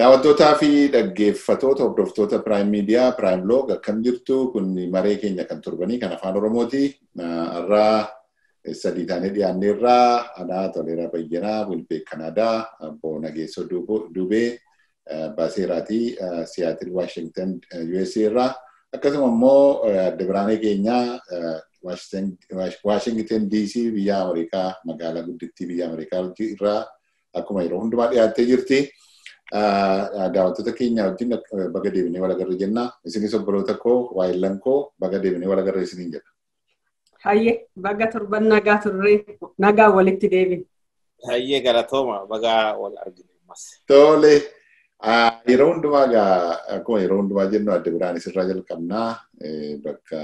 Daawwattootaa fi dhaggeeffatoota hordoftoota Prime Media, Prime Blog akkam jirtu kun maree keenya kan turbanii kan afaan Oromooti. Irraa sadii taanee dhiyaanneerraa Anaa Toleeraa Bayyanaa, Wilbeek Kanaadaa, Abbo Nageessoo Dubee, Baaseeraatii Siyaatil Waashingtan USA irraa akkasuma immoo adda biraanee keenyaa Waashingtan DC biyya Ameerikaa magaalaa guddittii biyya Ameerikaa irraa akkuma yeroo hundumaa dhiyaattee jirti. daawwattoota keenya wajjin baga deebinee wal agarra jenna. Isinis obboloota koo, waayillan koo baga deebinee wal agarra isiniin jedha. Hayyee baga torban nagaa turree nagaa walitti deebin. Hayyee galatooma baga wal arginu. Tole. Yeroo hundumaa egaa akkuma yeroo hundumaa jennu adda biraanis irraa jalqabnaa bakka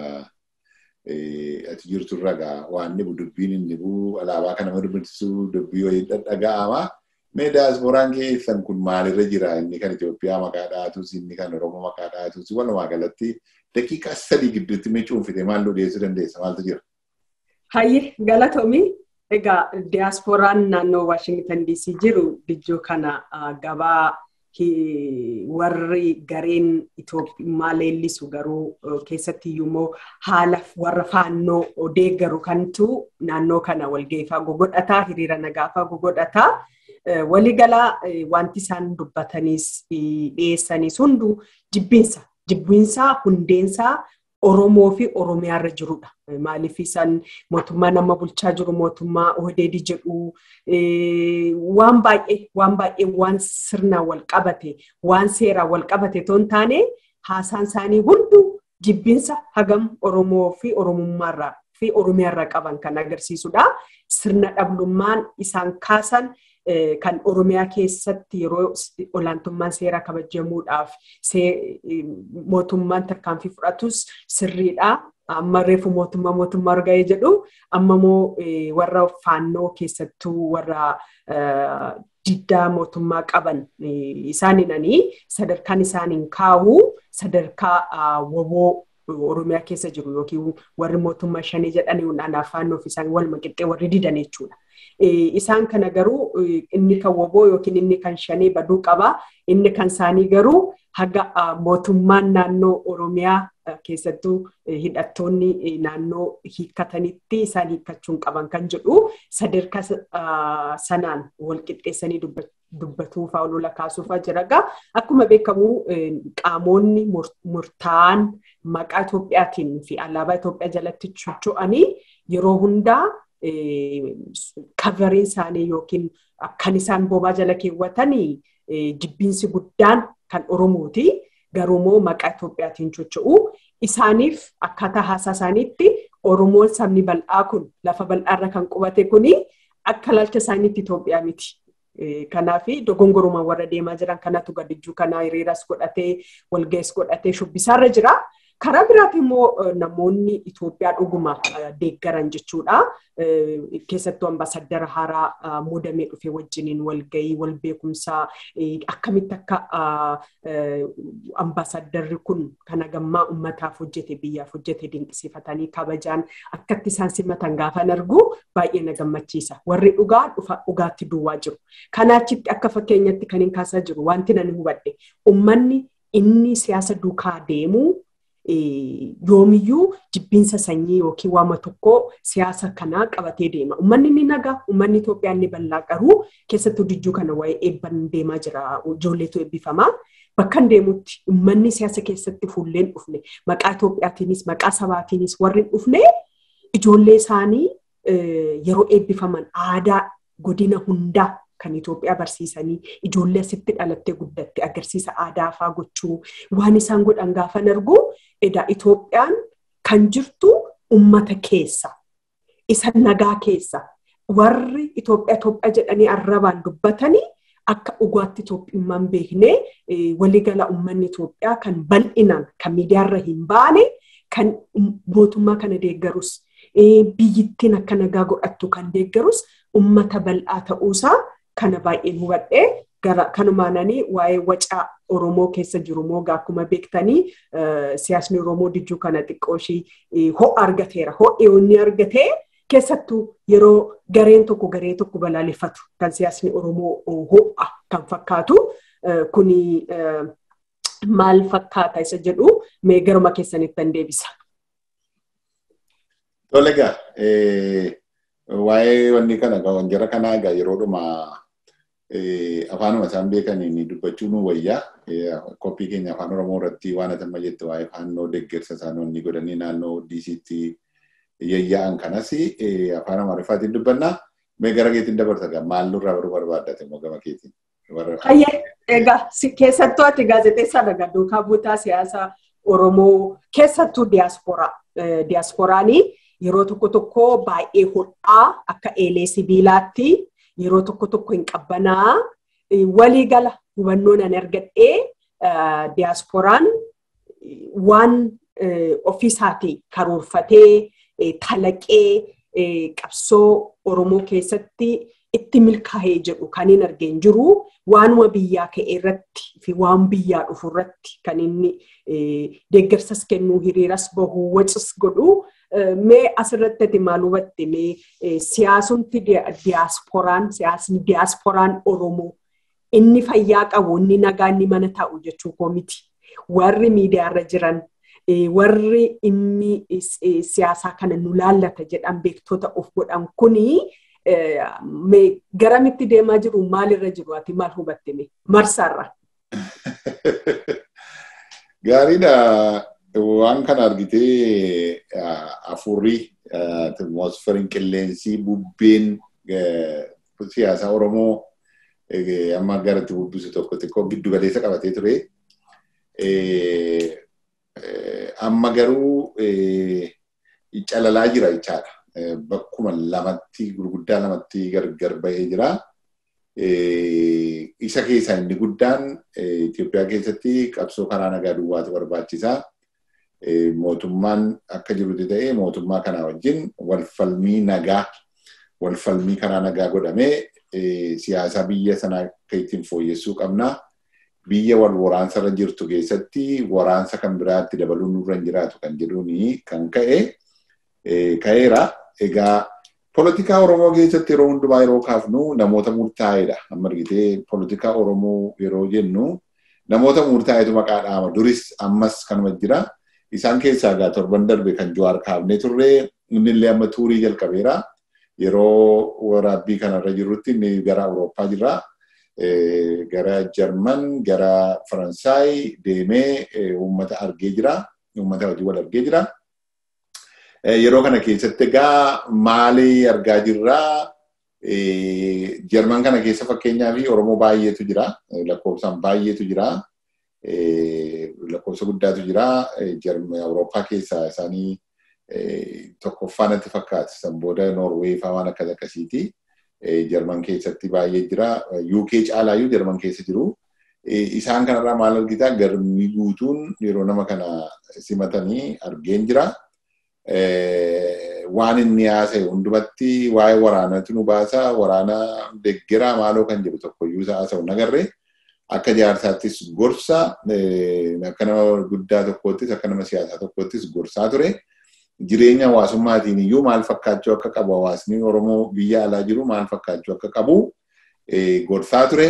ati jirtu irra egaa waan inni dubbiin inni bu'u alaabaa kana dubbisuu dubbii wayii dhaga'ama. Mee daaspooraan keessan kun maalirra jira? Inni kan Itoophiyaa maqaa dhaatus, inni kan Oromoo maqaa dhaatus, walumaa galatti daqiiqaa sadii gidduutti mee cuunfite maal nu dhiyeessuu dandeessa? Maaltu jira? Hayyee galatoomii egaa diyaaspooraan naannoo Waashingtan DC jiru dijjoo kana gabaa warri gareen Itoophiyaa leellisu garuu keessatti immoo haala warra faannoo deeggaru kantu naannoo kana walgeeffaa gogodhataa hiriira nagaafaa gogodhataa. waliigalaa wanti isaan dubbataniis dhiyeessanis hunduu jibbinsa. Jibbinsaa hundeensaa Oromoo fi Oromiyaarra jirudha. Maaliif isaan mootummaa nama bulchaa jiru mootummaa Odeedi jedhu waan baay'ee waan baay'ee waan sirnaan wal qabate waan seeraan wal qabate otoo hin taane haasaan isaanii hunduu jibbinsa hagam Oromoo fi Oromummaarraa fi Oromiyaarraa qaban kan agarsiisudha. Sirna dhablummaan isaan kaasan kan Oromiyaa keessatti yeroo olaantummaan seeraa kabajamuudhaaf mootummaan tarkaanfii fudhatus sirriidha. Amma reefu mootummaa mootummaa arga'ee jedhu amma immoo warra faannoo keessattuu warra diddaa mootummaa qaban isaaniinanii sadarkaan isaaniin kaa'u sadarkaa woboo Oromiyaa keessa jiru yookiin warri mootummaa shanii jedhanii anaaf faannoo fi isaan waluma qixxee warri didan jechuudha. Isaan kana garuu inni kan woboo yookiin inni kan shanii baduu qaba. Inni kan isaanii garuu haga mootummaan naannoo Oromiyaa keessattuu hidhattoonni naannoo hiikkatanitti isaan hiikkachuun qaban kan jedhu sadarkaa sanaan wal qixxeessanii dubbatuu fa'aa lola kaasuufaa jira. Akkuma beekamu qaamonni murtaa'an maqaa Itoophiyaatiin fi alaabaa Itoophiyaa jalatti socho'anii yeroo hundaa kavariin isaanii yookiin kan isaan bobaa jala keewwatanii jibbiinsi guddaan kan Oromooti. Garuu immoo maqaa Itoophiyaatiin socho'u. Isaaniif akkaataa haasaa isaaniitti Oromoon sabni bal'aa kun lafa bal'aarra kan qubate kuni akka ilaalcha isaaniitti Itoophiyaa miti. Kanaaf dogongoruma warra deemaa jiran kanatu gadijjuu kana hiriiras godhatee walga'is godhatee shubbisaarra jira. Karaa biraatiin immoo namoonni Itoophiyaa dhuguma deeggaran jechuudha. Keessattuu ambaasaddara haaraa muudamee dhufe wajjiniin walgahii, wal beekumsaa akkamitti akka ambaasaddarri kun kana gammaa uummataaf hojjete biyyaaf hojjete dinqisiifatanii kabajaan akkatti isaan simatan gaafan argu baay'ee na gammachiisa. Warri dhugaa dhufa dhugaatti duwwaa jiru. Kanaachitti akka fakkeenyatti kan hin kaasaa jiru wanti nan hubadhe uummanni inni siyaasa duukaa deemu yoomiyyuu jibbiinsa sanyii yookiin waama tokkoo siyaasa kanaa qabatee deema. Uummanni ni nagaa, uummanni Itoophiyaa ni bal'aa garuu keessattuu dijjuu kana waa'ee eebban deemaa jira. Ijoolleetu eebbifamaa. Bakka deemutti uummanni siyaasa keessatti fuulleen dhufne maqaa Itoophiyaatiinis maqaa sabaatiinis warri dhufne ijoollee isaanii yeroo eebbifaman aadaa godina hundaa kan Itoophiyaa barsiisanii ijoollee asitti dhalattee guddatte agarsiisa aadaa fa'aa gochuu waan isaan godhan gaafan argu edaa Itoophiyaan kan jirtu ummata keessa isa nagaa keessa warri Itoophiyaa Itoophiyaa jedhanii arrabaan dubbatanii akka dhugaatti Itoophiyummaan beeknee waliigala uummanni Itoophiyaa kan bal'inaan kan miidiyaarra hin baane kan mootummaa kana deeggarus biyyittiin akka nagaa godhattu kan deeggarus ummata bal'aa ta'uusaa kana baay'een hubadhee gara kanumaananii waa'ee wacaa Oromoo keessa jiru moogaa akkuma beektanii siyaasni Oromoo dijjuu kana xiqqoo ishii ho'a argateera. Ho'i inni argatee keessattuu yeroo gareen tokko garee tokko balaaleffatu kan siyaasni Oromoo ho'a kan fakkaatu kuni maal fakkaata isa jedhu mee garuma keessanitti an deebisa. Tole egaa waa'ee wanni kana wanjara kanaa egaa yeroodhuma afaanuma isaan beekaniin dubbachuu nu wayyaa koppii keenya afaan oromoo irratti waan atamma jette waa'ee faannoo deeggarsa isaanii godhanii naannoo diisiitti yayya'an kanas afaan amaariffaatiin dubbannaa mee gara keetiin dabarsa gaa maal nurraa baruu barbaaddate immoo gama keetiin. Hayyee egaa keessattuu ati gaazexeessaa dhagaa duukaa buutaa siyaasa oromoo keessattuu diyaasporaa diyaasporaanii yeroo tokko tokko baay'ee hodhaa akka eelee sibiilaatti yeroo tokko tokko hin qabbanaa walii gala hubannoon an argadhee diyaasporaan waan ofiisaatii karoorfatee kalaqee qabsoo Oromoo keessatti itti milkaa'ee jedhu kan hin argeen jiru waanuma biyyaa ka'e irratti fi waan biyyaa dhufu irratti kan inni deeggarsas kennuu hiriiras bahuu wacis godhu mee asirratti ati maal hubatte mee siyaasumti diyaasporaan siyaasni diyaasporaan Oromoo inni fayyaa qabu inni nagaa inni mana taa'u jechuu koo miti warri miidiyaarra jiran warri inni siyaasaa kana nu laallata jedhan beektoota of godhan kuni garamitti deemaa jiru maalirra jiru ati maal hubatte mee marsaarra. Gaariidha. Waan kana argitee afurri atmosferiin qilleensi bubbeen siyaasa Oromoo amma gara itti bubbisu tokko xiqqoo giddu galeessa qabatee ture. Amma garuu calalaa jira jechaadha. Bakkuma lamatti gurguddaa lamatti gargar bahee jira. Isa keessaa inni guddaan Itoophiyaa keessatti qabsoo karaa nagaa duwwaatu barbaachisaa. mootummaan akka jirutti ta'ee mootummaa kanaa wajjin walfalmii nagaa walfalmii karaa nagaa godhamee siyaasa biyya sanaa akka ittiin fooyyessuu qabna. Biyya wal waraansarra jirtu keessatti waraansa kan biraatti dabaluun nurra hin jiraatu kan jedhuuni kan ka'e ka'eera. Egaa poolitikaa Oromoo keessatti yeroo hundumaa yeroo kaafnu namoota murtaa'edha. Amma argitee poolitikaa Oromoo yeroo jennu namoota murtaa'etu maqaa dhaama. Duris ammas kanuma jira. Isaan keessaa egaa torban darbe kan Jawaar kaafnee turre inni illee amma tuurii jalqabeera. Yeroo waraabbii kanarra jirrutti inni gara Awurooppaa jira. Gara Jarman, gara Faransaay deemee uummata argee jira. Uummata hojii wal argee jira. Yeroo kana keessatti egaa maali argaa jirraa? Jarman kana keessa fakkeenyaa fi Oromoo baay'eetu jira. Lakkoofsaan baay'eetu jira. lakkoofsa guddaatu jira. Awurooppaa keessaa isaanii tokkoffaa natti fakkaata. San booda Noorweey fa'aa waan akkas akkasiiti. Jarman keessatti baay'ee jira. UK caalaayyuu Jarman keessa jiru. Isaan kanarraa maal argitaa garmii guutuun yeroo nama kana simatanii argeen jira. Waan inni haasa'e hundumatti waa'ee waraanatu nu baasa. Waraana deeggaraa maaloo kan jedhu tokkoyyuu isaa haasa'u nagarree. akka jaarsaattis gorsa akka nama guddaa tokkoottis akka nama siyaasaa tokkoottis gorsaa ture. Jireenya hawaasummaatiin iyyuu maal fakkaachuu akka qabu hawaasni Oromoo biyya alaa jiru maal fakkaachuu akka qabu gorsaa ture.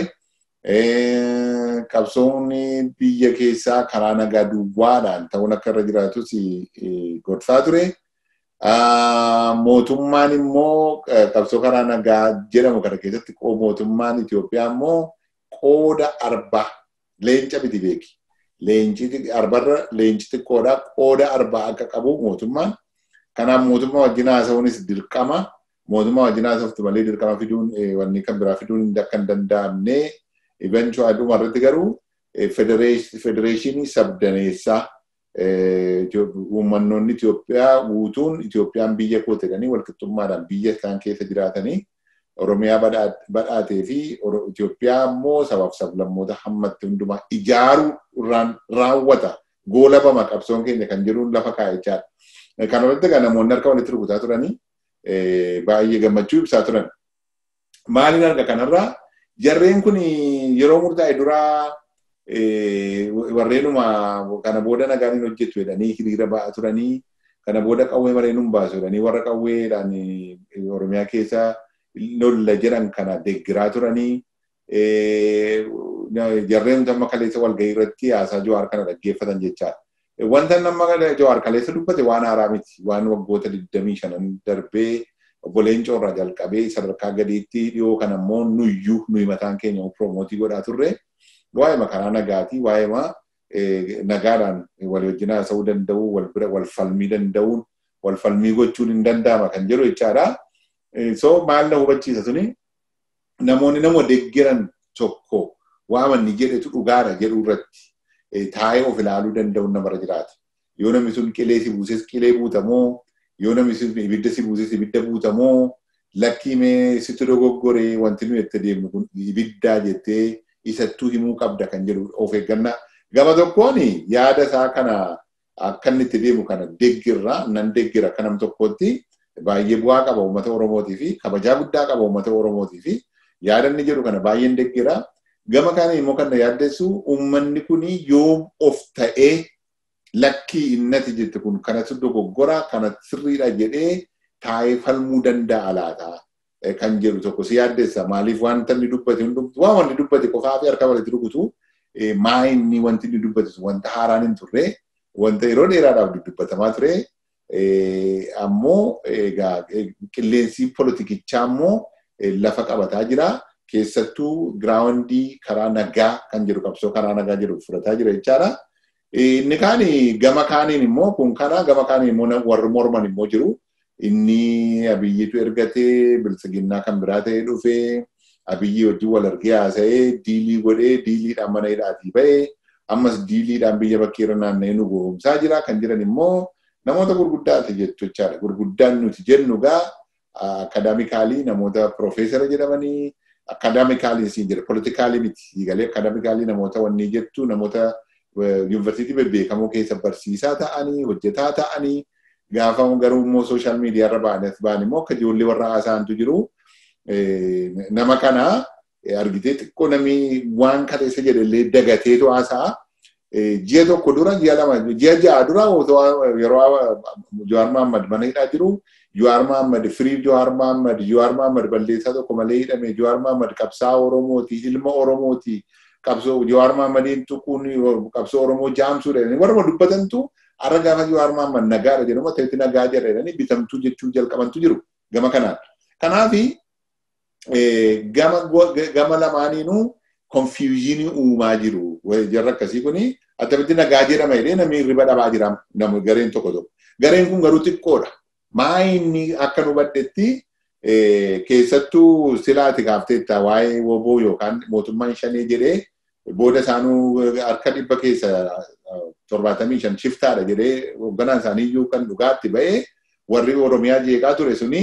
Qabsoon biyya keessaa karaa nagaa duwwaadhaan ta'uun akka irra jiraatus gorsaa ture. Mootummaan immoo qabsoo karaa nagaa jedhamu kana keessatti mootummaan Itoophiyaa immoo qooda arbaa leenca miti beeki. Leenci arbarra leenci xiqqoodha qooda arbaa akka qabu mootummaan. Kanaaf mootummaa wajjin haasa'uunis dirqama. Mootummaa wajjin haasa'uftu malee dirqama fiduun wanni kan biraa fiduun akka hin danda'amne eventual dhuma irratti garuu federeeshinii sabdaneessaa uummannoonni Itoophiyaa guutuun Itoophiyaan biyya koo jedhanii walqixxummaadhaan biyya isaan keessa jiraatanii Oromiyaa badhaatee fi Itoophiyaa immoo sabaaf sablammoota hammatti hundumaa ijaaruu irraan raawwata goolabama qabsoon keenya kan jedhuun lafa kaa'echaadha. Kana irratti egaa namoonni harka walitti rukutaa turanii baay'ee gammachuu ibsaa turan. Maaliin arga kanarraa jarreen kun yeroo murtaa'e duraa warreenuma kana booda nagaan hojjetu jedhanii hiriira ba'aa turanii kana booda qawwee mareenuun baasu jedhanii warra qawweedhaan Oromiyaa keessa lolla jedhan kana deeggiraa turanii jarreen amma kaleessa walgahii irratti haasaa Jawaar kana dhaggeeffatan jechaadha. Wanta nama Jawaar kaleessa dubbate waan haaraa miti. Waan waggoota 25 darbee obboleen coorraa jalqabee sadarkaa gadiitti dhiyoo kan ammoo nuyyuu nuyi mataan keenya piroomotii godhaa turre waa'ee makaraa nagaatii waa'ee nagaadhaan walii wajjin haasa'uu danda'uu wal bira wal falmii danda'uun wal falmii gochuun hin danda'ama kan jedhu jechaadha. So maal na hubachiisa suni namoonni nama deeggiran tokko waamanni jedhetu dhugaadha jedhu irratti taa'ee of ilaaluu danda'uun namarra jiraata. Yoo namni sun qilee si buuses qilee buutamoo yoo namni sun ibidda si buuses ibidda buutamoo lakkii mee sitti dogoggoree wanti nuyi itti deemnu kun ibiddaa jettee isattuu himuu qabda kan jedhu of eeggannaa. Gama tokkoon yaada isaa kana akka inni itti deemu kana deeggirra nan deeggira akka nam tokkootti baay'ee bu'aa qaba uummata Oromootii fi kabajaa guddaa qaba uummata Oromootii fi yaada inni jedhu kana baay'een deeggira. Gama kana immoo kan na yaaddessu uummanni kun yoom of ta'ee lakkii innati jette kun kanatti dogoggora kanatti sirriidha jedhee taa'ee falmuu danda'a laata kan jedhu tokko si yaaddessa maaliif wanta inni dubbate hundumtu waan wanni dubbate qofaa fi harka walitti rukutu maa inni wanti inni dubbate wanta haaraan hin turre wanta yeroo dheeraadhaaf dubbatamaa ture ammoo egaa qilleensi politikichaa ammoo lafa qabataa jira. Keessattuu giraawundii karaa nagaa kan jedhu qabsoo karaa nagaa jedhu fudhataa jira jechaadha. Inni kaan gama kaaniin immoo kun kana gama kaaniin immoo warri morman immoo jiru. Inni abiyyiitu ergatee bilisiginnaa kan biraa ta'ee dhufee abiyyii wajjin wal argee haasa'ee diilii godhee diiliidhaan mana hidhaatii ba'ee ammas diiliidhaan biyya bakkeerra naanna'ee nu goomsaa jira kan jiran immoo namoota gurguddaati jechuudha. Gurguddaan nuti jennu gaa akadaamikaalii namoota piroofeesara jedhamanii akadaamikaalii siin jedha politikaalii miti galee akadaamikaalii namoota wanni jettu namoota yuunivarsiitii bebbeekamoo keessa barsiisaa ta'anii hojjetaa ta'anii gaafa garuu immoo sooshaal miidiyaa irra ba'an immoo akka ijoollee warra haasaantu jiru. Nama kana argitee xiqqoo namni waan kaleessa jedhallee dagateetu haasa'a. Ji'a tokko dura ji'a lama ji'a ja'a dura yeroo Jawaar Mahaammad mana hidhaa jiru Jawaar Mahaammad firii Jawaar Mahaammad Jawaar Mahaammad balleessaa tokko malee hidhame Jawaar Mahaammad qabsaa Oromooti ilma Oromooti qabsoo Jawaar Mahaammadiin tuquun qabsoo Oromoo jaamsuudha warra dubbatantu har'a gaafa Jawaar Mahaammad nagaadha jedhamu ta'etti nagaa jedhanii bitamtuu jechuu jalqabantu jiru gama kanaan. Kanaafi gama lamaaniinuu konfiyuuzinii uumaa jiru jarra akkasii kuni attamitti nagaa jedhama jedhee namni riba dhabaa jira namu gareen tokko tokko. Gareen kun garuu xiqqoodha. Maa inni akka nu baddetti keessattuu silaati gaafteetta waa'ee woboo yookaan mootummaan shanii jedhee booda isaanuu harka dhibba keessa torbaatamii shan shiftaadha jedhee hoogganaan isaanii iyyuu kan dhugaatti ba'ee warri Oromiyaa jeeqaa ture suni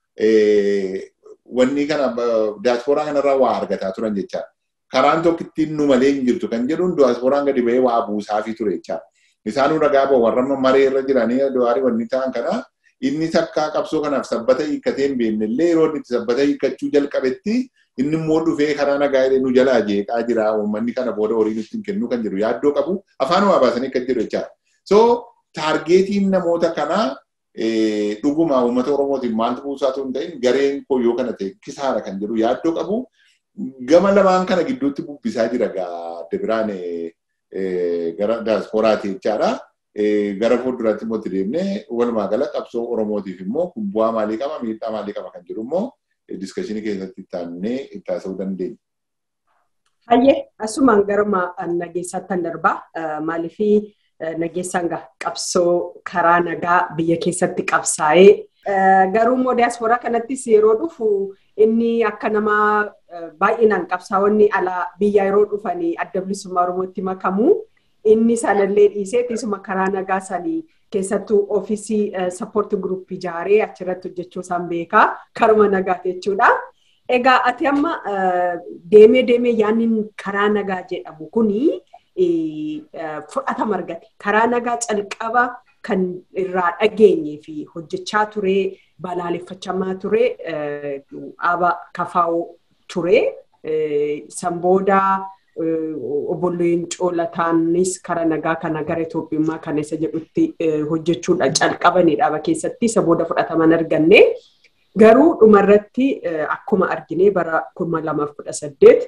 wanni kana diyaasporaa kanarraa waa argataa turan jechaadha. Karaan tokko ittiin nu malee hin jirtu kan jedhuun diyaasporaan gadi ba'ee waa buusaafii ture jechaadha. Isaanuu dhagaa ba'u warra maree irra jiranii du'aarii wanni ta'an kana inni takkaa qabsoo kanaaf sabbata hiikkatee hin beekne illee yeroo inni sabbata hiikkachuu jalqabetti inni immoo dhufee karaa nagaa nu jalaa jeeqaa jira uummanni kana booda horii nutti hin kennu kan jiru yaaddoo qabu afaan waa baasanii kan jedhu jechaadha. So taargeetiin namoota kanaa dhuguma uummata Oromootiin maaltu buusaatu hin ta'in gareen koo yoo kana ta'e kisaara kan jedhu yaaddoo qabu gama lamaan kana gidduutti bubbisaa jira adda biraan gara diyaasporaati jechaadha. Gara fuulduraatti immoo itti deemnee walumaa gala qabsoo Oromootiif immoo kun bu'aa maalii qaba miidhaa maalii qaba kan jedhu immoo diskashinii keessatti itti aannee itti haasa'uu dandeenya. Hayyee asumaan garuma nageessaatti darbaa maaliifii nageessaan qabsoo karaa nagaa biyya keessatti qabsaa'ee garuu immoo diyaasporaa kanattis yeroo dhufu inni akka nama baay'inaan qabsaa'onni alaa biyya yeroo dhufanii adda bilisummaa Oromootti makamu inni sanallee dhiisee isuma karaa nagaa sanii keessattuu ofiisii sappoortii guruppii ijaaree achirratti hojjechuu isaan beekaa karuma nagaati jechuudha. Egaa ati amma deemee deemee yaanni karaa nagaa jedhamu kuni fudhatama argate. Karaa nagaa calqaba kan irraa dhageenyee fi hojjechaa ture balaaleffachamaa ture dhaaba kafaa'oo ture. San booda obboleen coolataanis karaa nagaa kana gara Itoophiyaa kana isa jedhutti hojjechuudha calqabanii dhaaba keessatti isa booda fudhataman arganne. Garuu dhumarratti akkuma argine bara kuma lamaaf kudha saddeet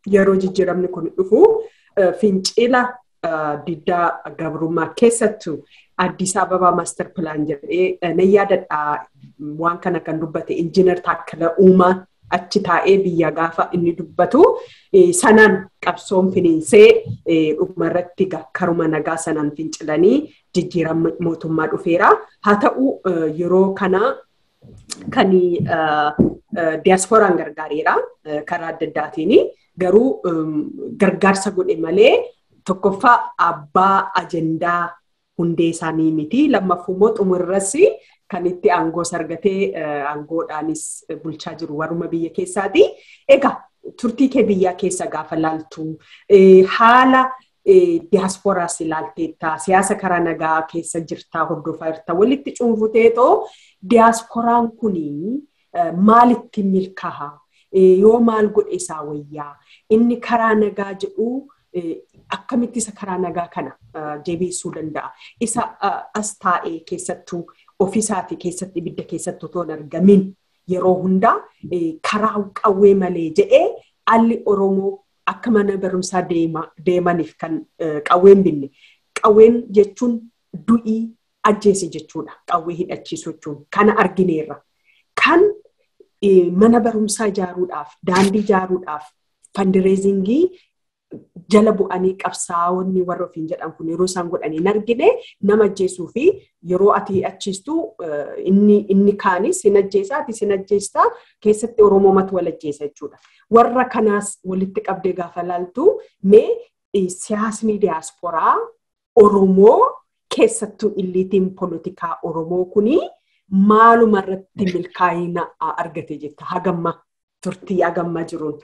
yeroo jijjiiramni kun dhufu fincila diddaa gabrummaa keessattuu Addis Ababaa Maaster Pilaan jedhee nan yaadadha waan kana kan dubbate injiinar Taakkala Uumaa achi taa'ee biyya gaafa inni dubbatu sanaan qabsoon finiinsee dhumarratti karuma nagaa sanaan fincilanii jijjiirama mootummaa dhufeera. Haa ta'u yeroo kana kan diyaaspooraan gargaareera karaa adda addaatiin garuu gargaarsa godhe malee tokkoffaa abbaa ajendaa hundee isaanii miti lammaffuu immoo xumurras kan itti aangoo argatee aangoodhaanis bulchaa jiru warruma biyya keessaati. Egaa turtii kee biyyaa keessa gaafa laaltu haala diyaaspooraas ilaalteetta siyaasa karaa nagaa keessa jirtaa hordofaa jirta walitti cuunfuteetoo diyaaspooraan kuni maalitti milkaa'a yoo maal godhe isaa wayyaa inni karaa nagaa jedhu akkamitti isa karaa nagaa kana jabeessuu danda'a isa as taa'ee keessattuu ofiisaati keessatti ibidda keessatti otoo hin argamin yeroo hundaa karaa qawwee malee jedhee alli Oromoo akka mana barumsaa deemaniif kan qawween binne. Qawween jechuun du'ii ajjeese jechuudha. Qawwee hidhachiisu jechuun kana argineerra. Kan mana barumsaa ijaaruudhaaf, daandii ijaaruudhaaf, fandireezingii jala bu'anii qabsaa'onni warra ofiin jedhan kun yeroo isaan godhanii hin argine nama ajjeesuu fi yeroo ati hidhachiistu inni kaanis hin ajjeesaa ati hin ajjeestaa keessatti Oromoomatu wal ajjeesa jechuudha. Warra kanaas walitti qabdee gaafa laaltu mee siyaasni diyaasporaa Oromoo keessattuu illiitiin poolitikaa Oromoo kuni maaluma irratti milkaa'ina argate jetta hagamma turtii hagamma jiruun.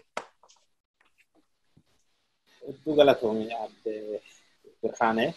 Hedduu galatoomii adde Birhaanee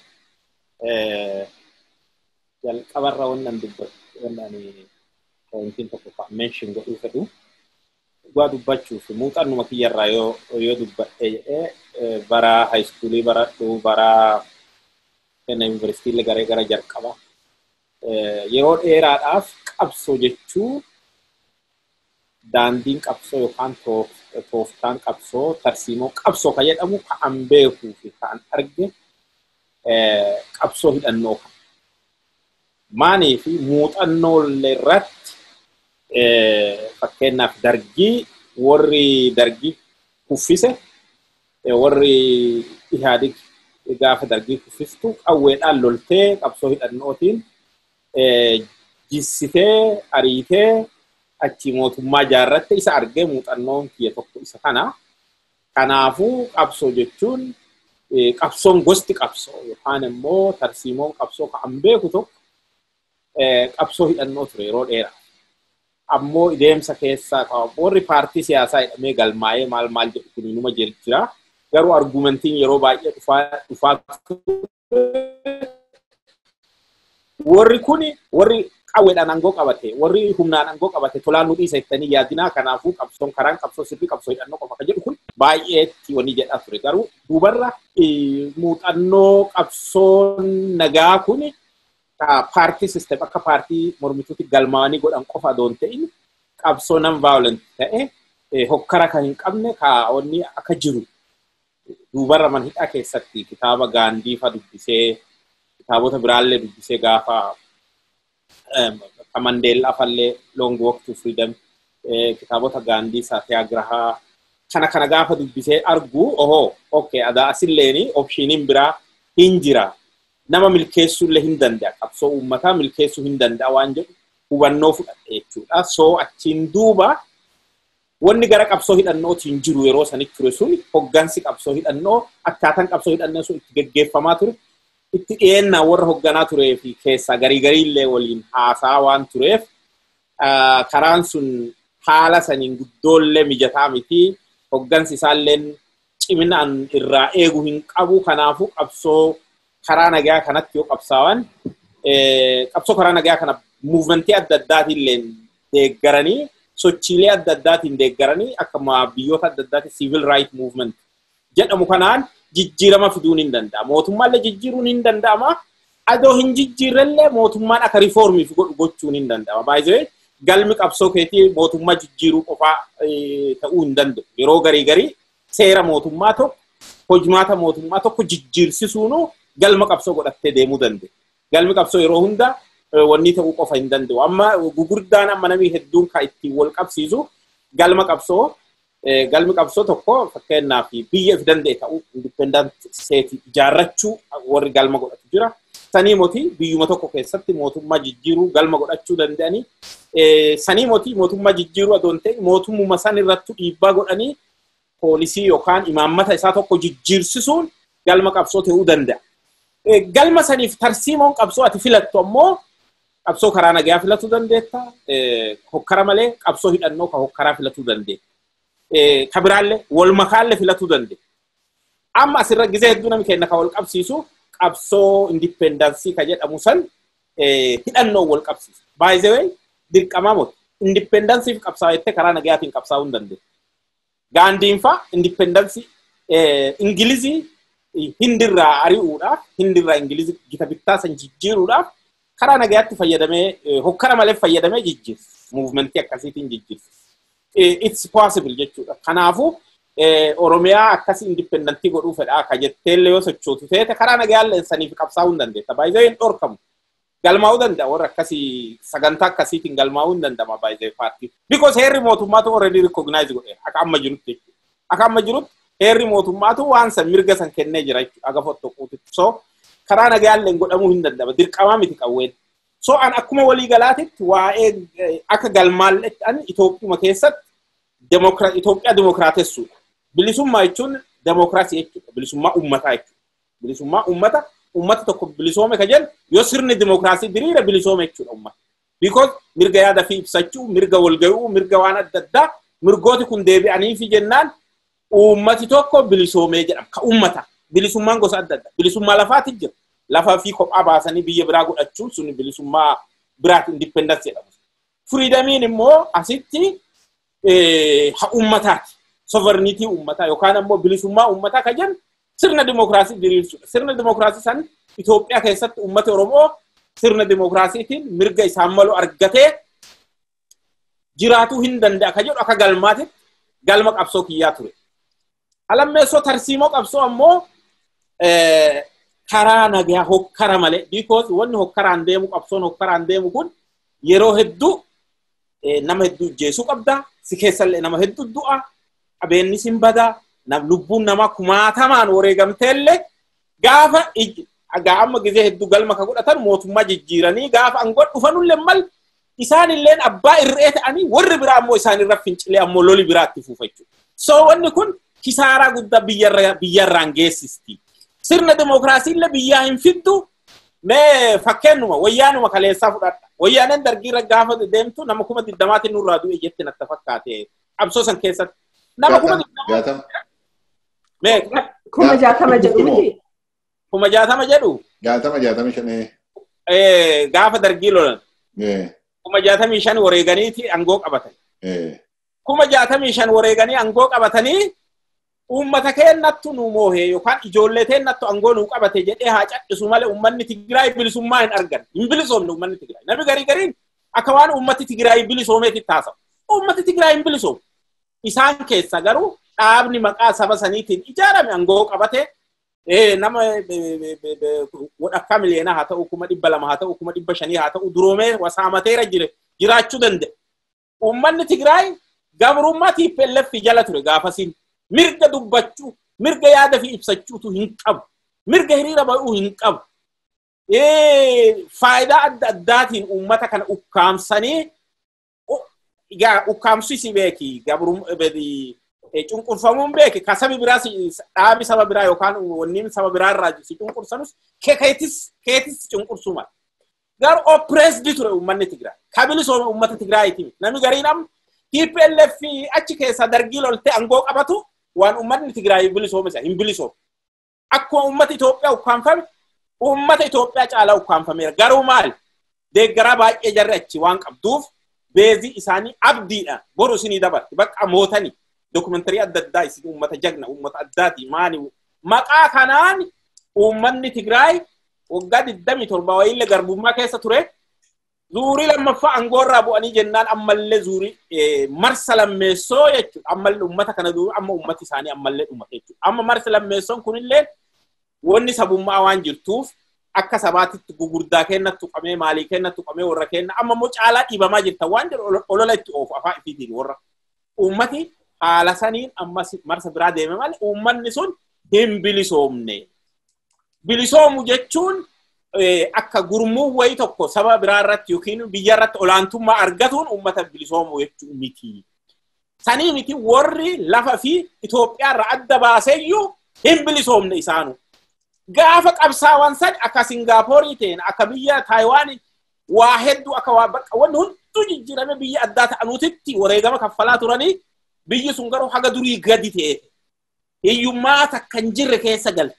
jalqabarra wannan dubbatu wannan pointiin tokko kan meenshin godhuu fedhu dhugaa dubbachuuf muuxannuma kiyyarraa yoo yoo dubbadhe jedhee bara haayiskuulii baradhu bara kenna yuunivarsiitiilee garee gara jalqaba yeroo dheeraadhaaf qabsoo jechuun daandiin qabsoo yookaan tooftaan qabsoo tarsiimoo qabsoo kan jedhamu kan beekuu fi kan arge qabsoo hidhannoo kan. Maanii fi muuxannoo irratti fakkeenyaaf dargii warri dargii kuffise warri ihaadig gaafa dargii kuffistu qawweedhaan loltee qabsoo hidhannootiin jissitee ariitee achi mootummaa ijaarratte isa argee muuxannoon kiyya tokko isa kana. Kanaafuu qabsoo jechuun qabsoon gosti qabsoo yookaan immoo tarsiimoon qabsoo kan beeku tokko qabsoo hidhannoo ture yeroo dheeraa. Ammoo deemsa keessaa warri paartii siyaasaa hidhamee galmaa'ee maal maal jedhu kun inuma jira. Garuu argumentiin yeroo baay'ee dhufaa warri kuni warri qawweedhaan aangoo qabate warri humnaan aangoo qabate tolaan nu dhiisa jettanii yaadinaa kanaafuu qabsoon karaan qabsoo sirrii qabsoo hidhannoo qofa kan jedhu kun baay'eetti wanni jedhaa ture garuu duubarra muuxannoo qabsoon nagaa kun paartii sistem akka paartii mormituutti galmaa'anii godhan qofa adoon ta'in qabsoo nan vaayolent ta'e hokkara kan hin qabne kaa'onni akka jiru duubarra man hidhaa keessatti kitaaba gaandii fa dubbisee kitaabota biraallee dubbisee gaafa Mandeellaa fallee Long Walk to Freedom kitaabota gaandii Saatiyaagrahaa kana kana gaafa dubbisee argu ohoo okay adaa asilleen opshiniin biraa hin jira nama milkeessuullee hin danda'a qabsoo uummataa milkeessuu hin danda'a waan jedhu hubannoo fudhadhe jechuudha soo achiin duuba wanni gara qabsoo hidhannootiin jiru yeroo sanitti ture sun hoggansi qabsoo hidhannoo akkaataan qabsoo hidhannoo sun itti geggeeffamaa ture itti dhiyeennaa warra hogganaa turee fi keessaa garii gariillee waliin haasaa waan tureef karaan sun haala saniin guddoollee mijataa miti hoggansi isaalleen ciminaan irraa eegu hin qabu kanaafuu qabsoo karaa nagaa kanatti yoo qabsaawan qabsoo karaa nagaa kana muuvmentii adda addaatiillee deeggaranii sochiilee adda addaatiin deeggaranii akkuma biyyoota adda addaatiin civil right movement jedhamu kanaan jijjiirama fiduun hin danda'a. Mootummaallee jijjiiruun hin danda'ama. Adoo hin jijjiirrellee mootummaan akka riifoormiif godhu gochuun hin danda'ama. Baay'ee galmi qabsoo keetii mootummaa jijjiiruu qofaa ta'uu hin danda'u. Yeroo garii garii seera mootummaa tokko hojimaata mootummaa tokko jijjiirsisuunu galma qabsoo godhattee deemuu danda'e. Galmi qabsoo yeroo hunda wanni ta'uu qofa hin danda'u. Amma gugurdaan amma namni hedduun kan ittiin wal qabsiisu galma qabsoo galmi qabsoo tokko fakkeenyaaf biyya of danda'e ta'uu indipendant seeti ijaarrachuu warri galma godhatu jira. Sanii mootii biyyuma tokko keessatti mootummaa jijjiiruu galma godhachuu danda'anii sanii mootii mootummaa jijjiiruu adoon ta'e mootummuma san irrattu dhiibbaa godhanii poolisii yookaan imaammata isaa tokko jijjiirsisuun galma qabsoo ta'uu danda'a. Galma saniif tarsiimoon qabsoo ati filattu ammoo qabsoo karaa nagaa filatuu dandeetta. Hokkara malee qabsoo hidhannoo kan hokkaraa filatuu dandeetta. Ka biraallee wal makaallee filatuu dandeetta. Amma asirra gizee hedduu namni kenna kan wal qabsiisu qabsoo indipendaansii ka jedhamu san hidhannoo wal qabsiisa. Baay'ee dirqamaa moti. Indipendaansii qabsaa'aa jettee karaa nagaatiin qabsaa'uu hin dandeettu. Gaandiin fa'a indipendaansii Ingilizii hindirraa ari'uudhaaf hindirraa Ingilizii gita bittaa san jijjiiruudhaaf karaa nagaatti fayyadamee hokkara malee fayyadamee jijjiirsa. Muuvimentii akkasiitiin jijjiirsa. It's possible jechuudha. Kanaafuu Oromiyaa akkasii indipendantii godhuu fedhaa ka jetteellee yoo sochootu feete karaa nagayaallee saniif qabsaa'uu hin dandeetta. Baay'ee hin dhorkamu. Galmaa'uu danda'a warra akkasii sagantaa akkasiitiin galmaa'uu hin danda'ama baay'ee paartii. Because heerri mootummaatu already recognize godheera akka amma jirutti jechuudha. Akka amma jirutti heerri mootummaatu waan san mirga san kennee jira jechuudha. Aga fottoquuti. So karaa nagayaallee godhamuu hin danda'ama. Dirqamaa miti qawween. So an akkuma walii galaatitti waa'ee akka galmaallee an Itoophiyaa keessatti Itoophiyaa dimokiraatessuudha. Bilisummaa jechuun demokiraasii jechuudha. Bilisummaa uummataa jechuudha. Bilisummaa uummata uummata tokko bilisoome ka jedhu yoo sirni dimokiraasii diriira bilisoome jechuudha uummata. Because mirga yaada fi ibsachuu, mirga walga'uu, mirga waan adda addaa mirgooti kun deebi'anii fi jennaan uummati tokko bilisoomee jedhama. Ka uummata. Bilisummaan gosa adda addaa. Bilisummaa lafaati jira. Lafaa fi kophaa baasanii biyya biraa godhachuun sun bilisummaa biraati indipendensii jedhamu. Firiidamiin immoo asitti haa uummataati. sovereignty uummataa yookaan ammoo bilisummaa uummataa kan jennu sirna dimokiraasii diriirsuudha. Sirna dimokiraasii san Itoophiyaa keessatti uummati Oromoo sirna dimokiraasiitiin mirga isaan malu argatee jiraatuu hin danda'a kan jedhu akka galmaatitti galma qabsoo kiyyaa ture. Alammeessoo tarsiimoo qabsoo ammoo karaa nagaa hokkara malee because wanni hokkaraan deemu qabsoon hokkaraan deemu kun yeroo hedduu nama hedduu ijjeesuu qabda si keessallee nama hedduu du'a qabeenyi sin bada nam lubbuun namaa kumaatamaan wareegamteellee gaafa gaa amma gizee hedduu galma ka godhatan mootummaa jijjiiranii gaafa angoo dhufanullee mal isaanilleen abbaa irree ta'anii warri biraa ammoo isaanirra fincilee ammoo loli biraatti fuufa jechuudha. So wanni kun kisaaraa guddaa biyyarraan geessisti. Sirna dimokiraasiillee biyyaa hin fiddu mee fakkeenyuma wayyaanuma kaleessaa fudhadha. Wayyaaneen dargiirra gaafa deemtu nama kuma digdamaatiin nurraa du'e jetti natti fakkaate qabsoo san keessatti. Nama kuma Jaatama. Kuma jaatama jedhu miti. Kuma jaatama jedhu. Jaatama jaatama shanee. Gaafa dargii lolan. Kuma jaatamii shan wareeganiiti angoo qabatan. Kuma jaatamii shan wareeganii angoo qabatanii uummata keennattu nu moohee yookaan ijoollee teennattu angoo nu qabate jedhee haa cadhisu malee uummanni Tigraay bilisummaa hin argan. Hin bilisoomne uummanni Tigraay. Namni garii gariin akka waan uummati Tigraay bilisoomeetti taasisa. Uummati Tigraay hin bilisoomne. Isaan keessa garuu dhaabni maqaa saba saniitiin ijaarame angoo qabate nama wadhakkaa miliyoonaa haa ta'u kuma dhibba lama haa ta'u kuma dhibba shanii haa ta'u duroomee wasaamateera jire jiraachuu danda'a. Uummanni Tigraay gabrummaa TPLF jala ture gaafasiin mirga dubbachuu mirga yaada fi ibsachuutu hin qabu. Mirga hiriira ba'uu hin qabu. Faayidaa adda addaatiin uummata kana ukkaamsanii egaa ukkaamsisi beeki cunqurfamuun beeki ka sabi biraa dhaabi saba biraa yookaan wanniin saba biraa irraa si cunqursanus keetis keetis cunqursuu mala. Garuu oppressed ture uummanni Tigraay. Ka bilisoome uummata Tigraayiiti. Namni gariin amma TPLF achi keessa dargii loltee angoo qabatu waan uummatni Tigraay bilisoome isa hin bilisoome. Akkuma uummata Itoophiyaa ukkaanfame uummata Itoophiyaa caalaa ukkaanfameera. Garuu maali? Deeggaraa baay'ee jarri achi waan qabduuf beezii isaanii abdiidhaan boru isinii dabarte bakka mootanii dokumentari adda addaa isin uummata jagna uummata addaati maani maqaa kanaan uummanni Tigraay waggaa 27 wayiillee garbummaa keessa ture Zuurii lammaffaa aangoorraa bu'anii jennaan ammallee zuurii marsa lammeessoo jechuudha. Ammallee uummata kana dura amma uummati isaanii ammallee dhumate jechuudha. Amma marsa lammeessoon kunillee wanni sabummaa waan jirtuuf akka sabaatitti gugurdaa kenna tuqamee maalii kenna tuqamee warra kenna amma immoo caalaa dhiibamaa jirta waan jedhu olola itti oofu afaan ifiitiin warra. Uummati haala saniin ammas marsa biraa deeme malee uummanni sun hin bilisoomne. Bilisoomu jechuun akka gurmuu wayii tokko saba biraa irratti yookiin biyya irratti olaantummaa argatuun uummata bilisoomu jechuun miti. Sanii miti warri lafa fi Itoophiyaa irraa adda baaseeyyuu hin bilisoomne isaanu. Gaafa qabsaawwan san akka Singaaporii ta'een akka biyya Taayiwaan waa hedduu akka waa bakka wanni hunduu jijjiirame biyya addaa ta'anuutitti wareegama kaffalaa turanii biyyi sun garuu haga durii gadi ta'e. Hiyyummaa takka hin jirre keessa galte.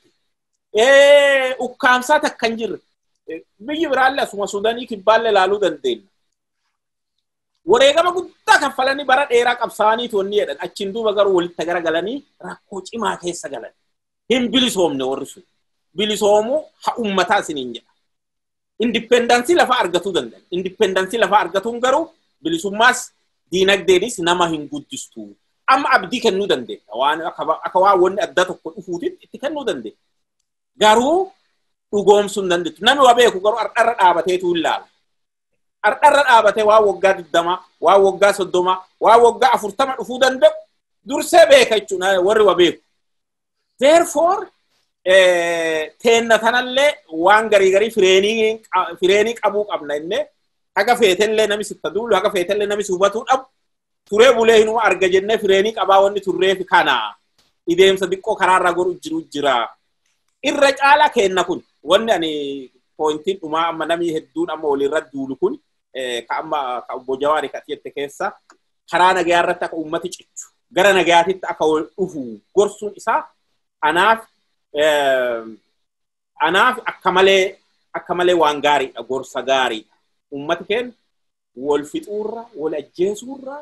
ukkaamsaa takka hin jirre biyyi biraallee asuma suudanii kibbaallee ilaaluu dandeenya. Wareegama guddaa kaffalanii bara dheeraa qabsaa'anii toonni jedhan achiin duuba garuu walitti garagalanii rakkoo cimaa keessa galan. Hin bilisoomne warri sun. Bilisoomuu haa uummataa isiniin jedha. Indippendansii lafaa argatuu danda'an. Indippendansii lafaa argatuun garuu bilisummaas diinagdeenis nama hin guddistu. Amma abdii kennuu dandeenya. Waan akka waan wanni adda tokko dhufuutitti itti kennuu dandeenya. garuu dhugoomsuu hin dandeettu. Namni waa beeku garuu ardharra dhaabateetu ilaala. Ardharra dhaabatee waa waggaa digdamaa, waa waggaa soddomaa, waa waggaa afurtama dhufuu danda'u dursee beeka jechuudha warri waa beeku. Therefore, teenna tanallee waan garii garii fireenii qabuu qabna innee haga feetellee nami sitta duulu haga feetellee nami hubatuu dhabu turee bulee hinuma arga jennee fireenii qabaa wanni turreef kana ideemsa xiqqoo karaarraa goru jiru jira. irra caala kenna kun wanni ani pointiin dhumaa amma namni hedduun amma walirra duulu kun ka amma ka obbo Jawaari ka jette keessa karaa nagayaa irratti akka uummati cichu gara nagayaatitti akka wal dhufu gorsuun isaa anaaf anaaf akka malee akka malee waan gaariidha gorsa gaariidha uummati keenya wal fixuurra wal ajjeesuurra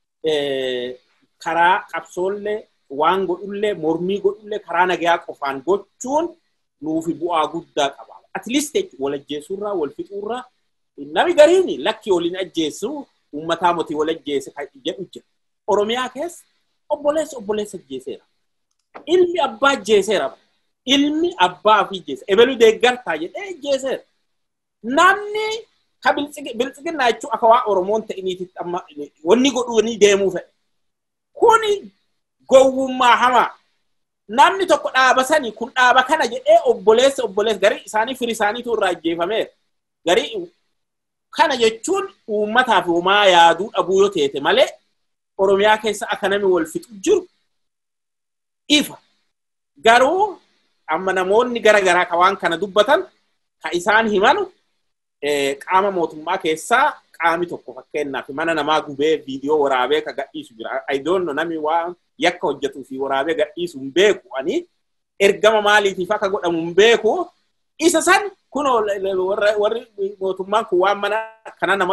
karaa qabsoollee waan godhullee mormii godhullee karaa nagayaa qofaan gochuun nuufi bu'aa guddaa qaba. At least wal ajjeesuurraa wal fixuurraa nami gariin lakki waliin ajjeessu uummataa motii wal ajjeese kan jedhu jira. Oromiyaa keessa obboleessa obboleessa ajjeeseera. Ilmi abbaa ajjeeseera. Ilmi abbaa fi ajjeese. Ebelu deeggartaa jedhee ajjeeseera. Namni ka biltsiginnaa jechuun akka waa Oromoon ta'iniititti amma wanni godhuu deemuu fedhe. Kuni gowwummaa hamaa. Namni tokko dhaaba sanii kun dhaaba kana jedhee obboleessa obboleessa garii isaanii firii isaaniitu irraa ajjeefameera. Garii kana jechuun uummataaf homaa yaaduu dhabuu yoo teete malee Oromiyaa keessa akka namni wal fixu jiru ifa. Garuu amma namoonni gara garaa ka waan kana dubbatan ka isaan himanu qaama mootummaa keessaa qaami tokko fakkeenyaaf mana namaa gubee viidiyoo waraabee ka gadhiisu jira. I don't know namni waan yakka hojjetuu fi waraabee gadhiisu hin beeku ani ergama maaliitiif akka godhamu hin beeku isa san kun warri mootummaan kun waan mana kana nama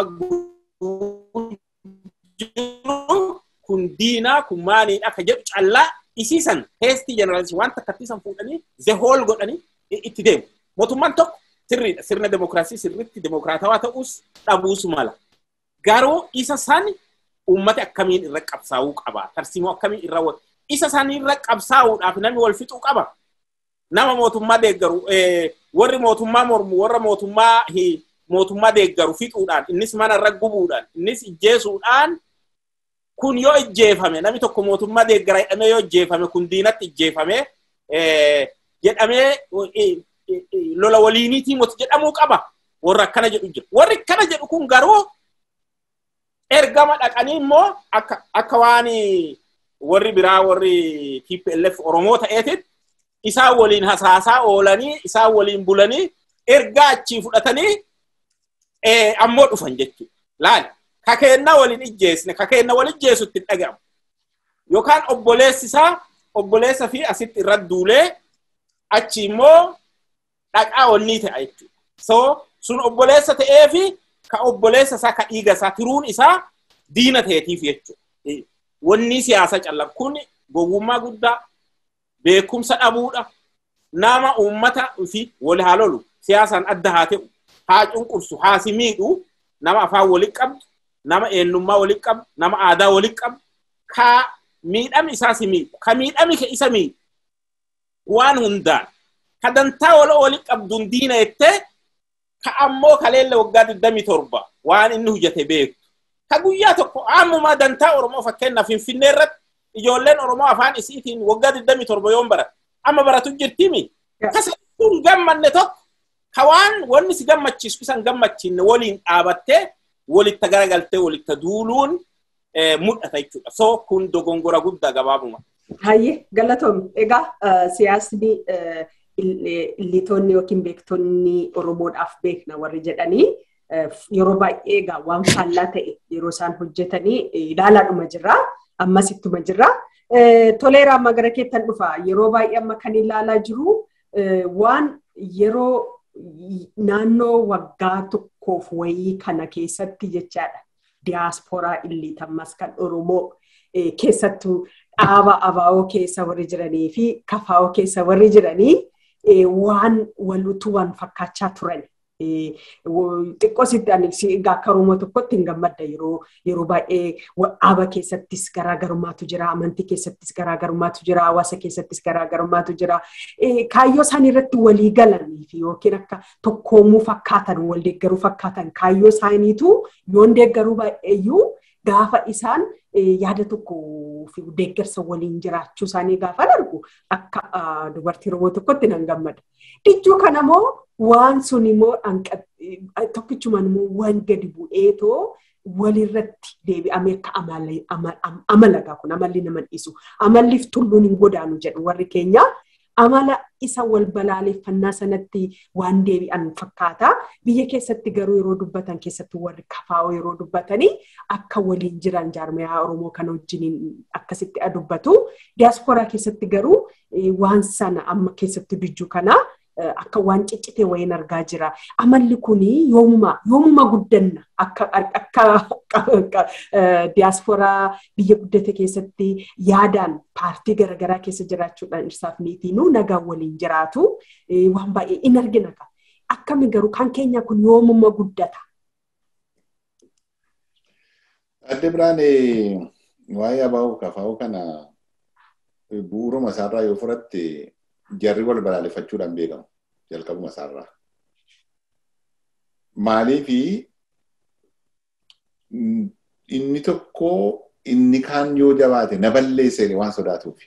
jiru kun diinaa kun maaliidha akka jedhu callaa isiisan teestii jeneraalisi waan takkattiisan fuudhanii zehool godhanii itti deemu. Mootummaan tokko sirriidha sirna demokiraasii sirriitti demokiraatawaa ta'us dhabuus mala. Garuu isa san uummati akkamiin irra qabsaa'uu qaba. Tarsiimoo akkamiin irra isa san irra qabsaa'uudhaaf namni wal fixuu qaba. Nama mootummaa deeggaru warri mootummaa mormu warra mootummaa mootummaa deeggaru fixuudhaan innis mana irra gubuudhaan innis ijjeesuudhaan kun yoo ijjeefame namni tokko mootummaa deeggara jedhamee yoo ijjeefame kun diinatti ijjeefame jedhamee lola waliiniitii moti jedhamuu qaba. Warra akkana jedhu jira. Warri akkana jedhu kun garuu ergama dhaqanii immoo akka waan warri biraa warri TPLF Oromoo ta'eetitti isaan waliin hasaasaa oolanii isaan waliin bulanii ergaa achii fudhatanii ammoo dhufan jechuudha. Laali ka keenna waliin ijjeesne ka keenna wal ijjeesutti hin dhagahamu. Yookaan obboleessi isaa obboleessa fi asitti irra duulee achi immoo dhaqaa onnii ta'a jechuudha. So sun obboleessa ta'ee fi ka obboleessa isaa ka dhiiga isaa tiruun isaa diina ta'eetiif jechuudha. Wanni siyaasa callaa kun gowwummaa guddaa beekumsa dhabuudha. Nama uummata fi wal haa lolu siyaasaan adda haa ta'u haa cunqursu haa si miidhu nama afaan walitti qabdu, nama eenyummaa walitti qabdu, nama aadaa walitti qabdu, ka miidhami isaas miidhu, ka miidhami isa miidhu waan hundaan, ka dantaa wala walitti qabduun diina jettee, ka ammoo kaleella waggaa 27 waan inni hojjete beektu. Ka guyyaa tokko ammumaa dantaa Oromoo fakkeenyaaf Finfinnee irratti ijoolleen Oromoo afaan isiitiin waggaa 27 yoon barate amma baratu jirtimi. Kasattuun gammanne tokko ka waan wanni si gammachiisu isan gammachiinne waliin dhaabattee walitti garagaltee walitti duuluun mul'ata jechuudha. So kun dogongora guddaa gabaabuma. Hayyee galatoom egaa siyaasni illitoonni yookiin beektonni Oromoodhaaf beekna warri jedhanii yeroo baay'ee egaa waan faallaa ta'e yeroo isaan hojjetanii ilaalaadhuma jirra. Ammas ittuma jirra. Toleera amma gara keettan dhufa. Yeroo baay'ee amma kan ilaalaa jiru waan yeroo naannoo waggaa tokkoof wayii kana keessatti jechaadha. Diyaaspooraa illiitammas kan Oromoo keessattuu dhaaba abaa'oo keessa warri jiranii fi kafaa'oo keessa warri jiranii waan walutu waan fakkaachaa turan. xiqqoo sitti ani akka Oromoo tokkotti hin gammadda yeroo yeroo baay'ee dhaaba keessattis garaagarummaatu jira amantii keessattis garaagarummaatu jira hawaasa keessattis garaagarummaatu jira kaayyoo isaan irratti walii galanii fi yookiin akka tokkoomuu fakkaatan wal deeggaruu fakkaatan kaayyoo isaaniitu yoon deeggaruu baay'eeyyuu gaafa isaan yaada tokko fi deeggarsa waliin jiraachuu isaanii gaafa argu akka dubartii Oromoo tokkotti nan gammada. Dijjuu kanammoo waan sun immoo tokkichumaan immoo waan gadi bu'eetoo walirratti deebi'amee akka amalagaa kun amalli nama dhiisu amalliif tulluun hin godaanu jedhu warri keenya amala isa wal balaaleffannaa sanatti waan deebi'an fakkaata biyya keessatti garuu yeroo dubbatan keessatti warri kafaa'oo yeroo dubbatanii akka waliin jiran jaarmiyaa oromoo kana wajjiniin akkasitti dubbatu diyaaspooraa keessatti garuu waan sana amma keessatti dijjuu kanaa akka waan ciccitee wayiin argaa jira. Amalli kun yoomuma yoomuma guddanna akka akka diyaaspooraa biyya guddate keessatti yaadaan paartii garaagaraa keessa jiraachuudhaan irsaaf niitiinuu nagaa waliin jiraatu waan baay'ee in argina. Akkami garuu kan keenya kun yoomuma guddata. Adde biraan waa'ee abaa'uu kafaa'uu kana bu'uuruma isaarraa yoo fudhatte jarri wal balaaleffachuudhaan beekamu jalqabuma isaarraa. Maaliifi inni tokko inni kaan yoo jabaate na balleesse waan sodaatuuf.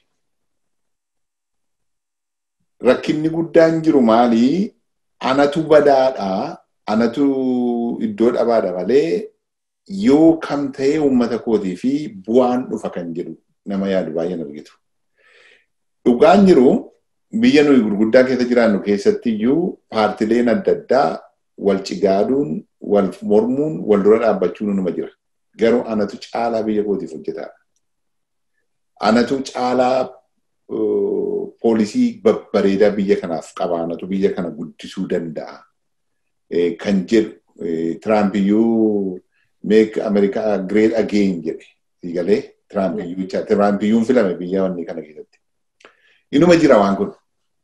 Rakkinni guddaan jiru maalii anatu badaadhaa anatu iddoo dhabaadha malee yoo kam ta'ee uummata kootii fi bu'aan dhufa kan jedhu nama yaadu baay'een argitu. Dhugaan jiru biyya nuyi gurguddaa keessa jiraannu keessatti iyyuu paartileen adda addaa wal cigaaduun, wal mormuun, wal dura dhaabbachuun numa jira. Garuu anatu caalaa biyya kootiif hojjetaadha. Anatu caalaa poolisii babbareedaa biyya kanaaf qaba. Anatu biyya kana guddisuu danda'a. Kan jedhu Tiraamp iyyuu make America great again jedhe. Siigalee Tiraamp iyyuu Tiraamp iyyuu filame biyya wanni kana keessatti. Inuma jira waan kun.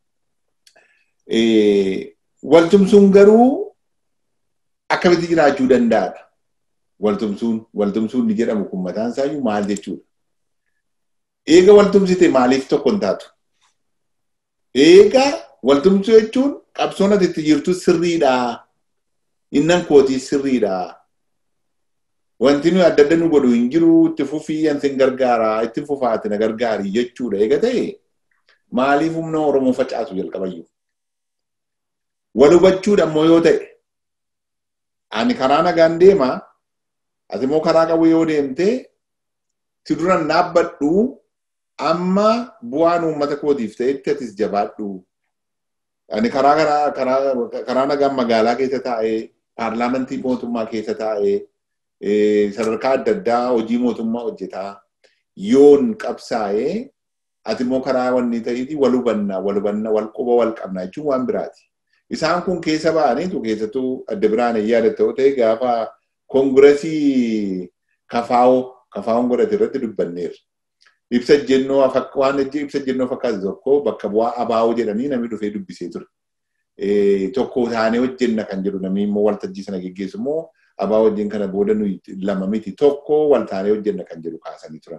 Waltumsuun garuu akkamitti jiraachuu danda'adha. Waltumsuun waltumsuun ni jedhamu kun mataan isaayyuu maal jechuudha. Eega waltumsite maaliif tokko hin taatu? Eega waltumsuu jechuun qabsoon ati itti jirtu sirriidha. Innan kootii sirriidha. Wanti nuyi adda adda nu godhu hin jiru itti fufii ansi hin gargaara itti fufaati na gargaari jechuudha. Eega ta'e maaliif humna Oromoo facaasu jalqabayyuu? Wal hubachuudha immoo yoo ta'e ani karaa nagaan deema ati immoo karaa qabu yoo deemte si duran dhaabbadhu amma bu'aan uummata kootiif ta'etti atis jabaadhu. Ani karaa karaa nagaan magaalaa keessa taa'ee paarlaamantii mootummaa keessa taa'ee sadarkaa adda addaa hojii mootummaa hojjetaa yoon qabsaa'ee ati immoo karaa wanni ta'eeti wal hubannaa wal hubannaa wal quba wal qabnaa jechuun waan biraati. Isaan kun keessa ba'aniitu keessattuu adda biraan yaadatta yoo ta'e gaafa koongiresii kafaa'oo kafaa'oon godhate irratti dubbanneerra. Ibsa jennoo waan ibsa jennoo fakkaatu tokko bakka bu'aa abaa'oo jedhanii namni dhufee dubbisee ture. Tokko taanee hojjenna kan jedhu namni immoo waltajjii sana geggeessu immoo abaa wajjin kana booda nuyi lama miti tokko wal taanee hojjenna kan jedhu kaasanii turan.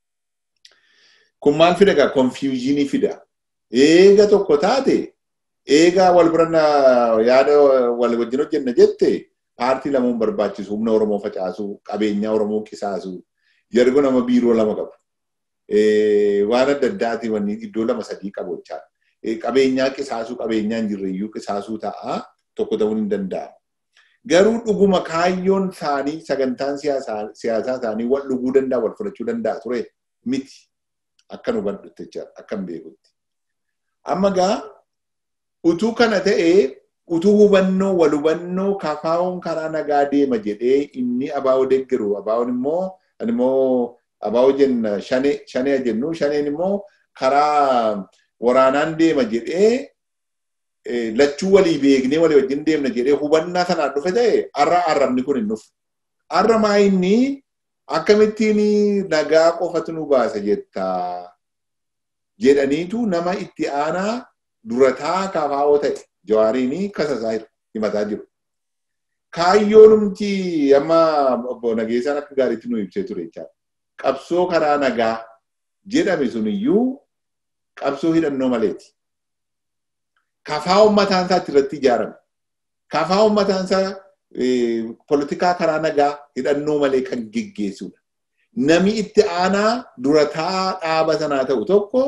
Kun maal fida egaa konfiyuuzinii fida. Eega tokko taate eegaa wal bira yaada wal wajjin hojjenna jette paartii lamuun barbaachisu humna Oromoo facaasuu qabeenyaa Oromoo qisaasuu yeroo nama biiroo lama qabu. Waan adda addaati wanni iddoo lama sadii qabu jechaadha. Qabeenyaa qisaasuu qabeenyaa hin jirreyyuu qisaasuu ta'a tokko ta'uu hin danda'amu. Garuu dhuguma kaayyoon isaanii sagantaan siyaasaa isaanii wal dhuguu danda'a wal fudhachuu danda'a ture miti. Akka nu badhutte jechaadha akka hin beekutti. Amma gaa utuu kana ta'ee utuu hubannoo wal hubannoo kafaawoon karaa nagaa deema jedhee inni abaa'oo deeggaru abaa'oon immoo immoo abaa'oo jenna shanee shanee jennu shaneen immoo karaa waraanaan deema jedhee lachuu walii beeknee walii wajjin deemna jedhee hubannaa sanaan dhufe ta'e har'a arrabni kun hin dhufu. Har'a maa inni akkamittiin nagaa qofatu nu baasa jettaa jedhaniitu nama itti aanaa durataa kafaa'oo ta'e jawaariin kasasaa himataa jiru. Kaayyoonumti amma obbo Nageessaan akka gaariitti nu ibsee ture jechaadha. Qabsoo karaa nagaa jedhame suniyyuu qabsoo hidhannoo maleeti. Kafaa uummataan isaa irratti ijaarame. Kafaa uummataan isaa poolitikaa karaa nagaa hidhannoo malee kan geggeessudha. Nami itti aanaa durataa dhaaba sanaa ta'u tokko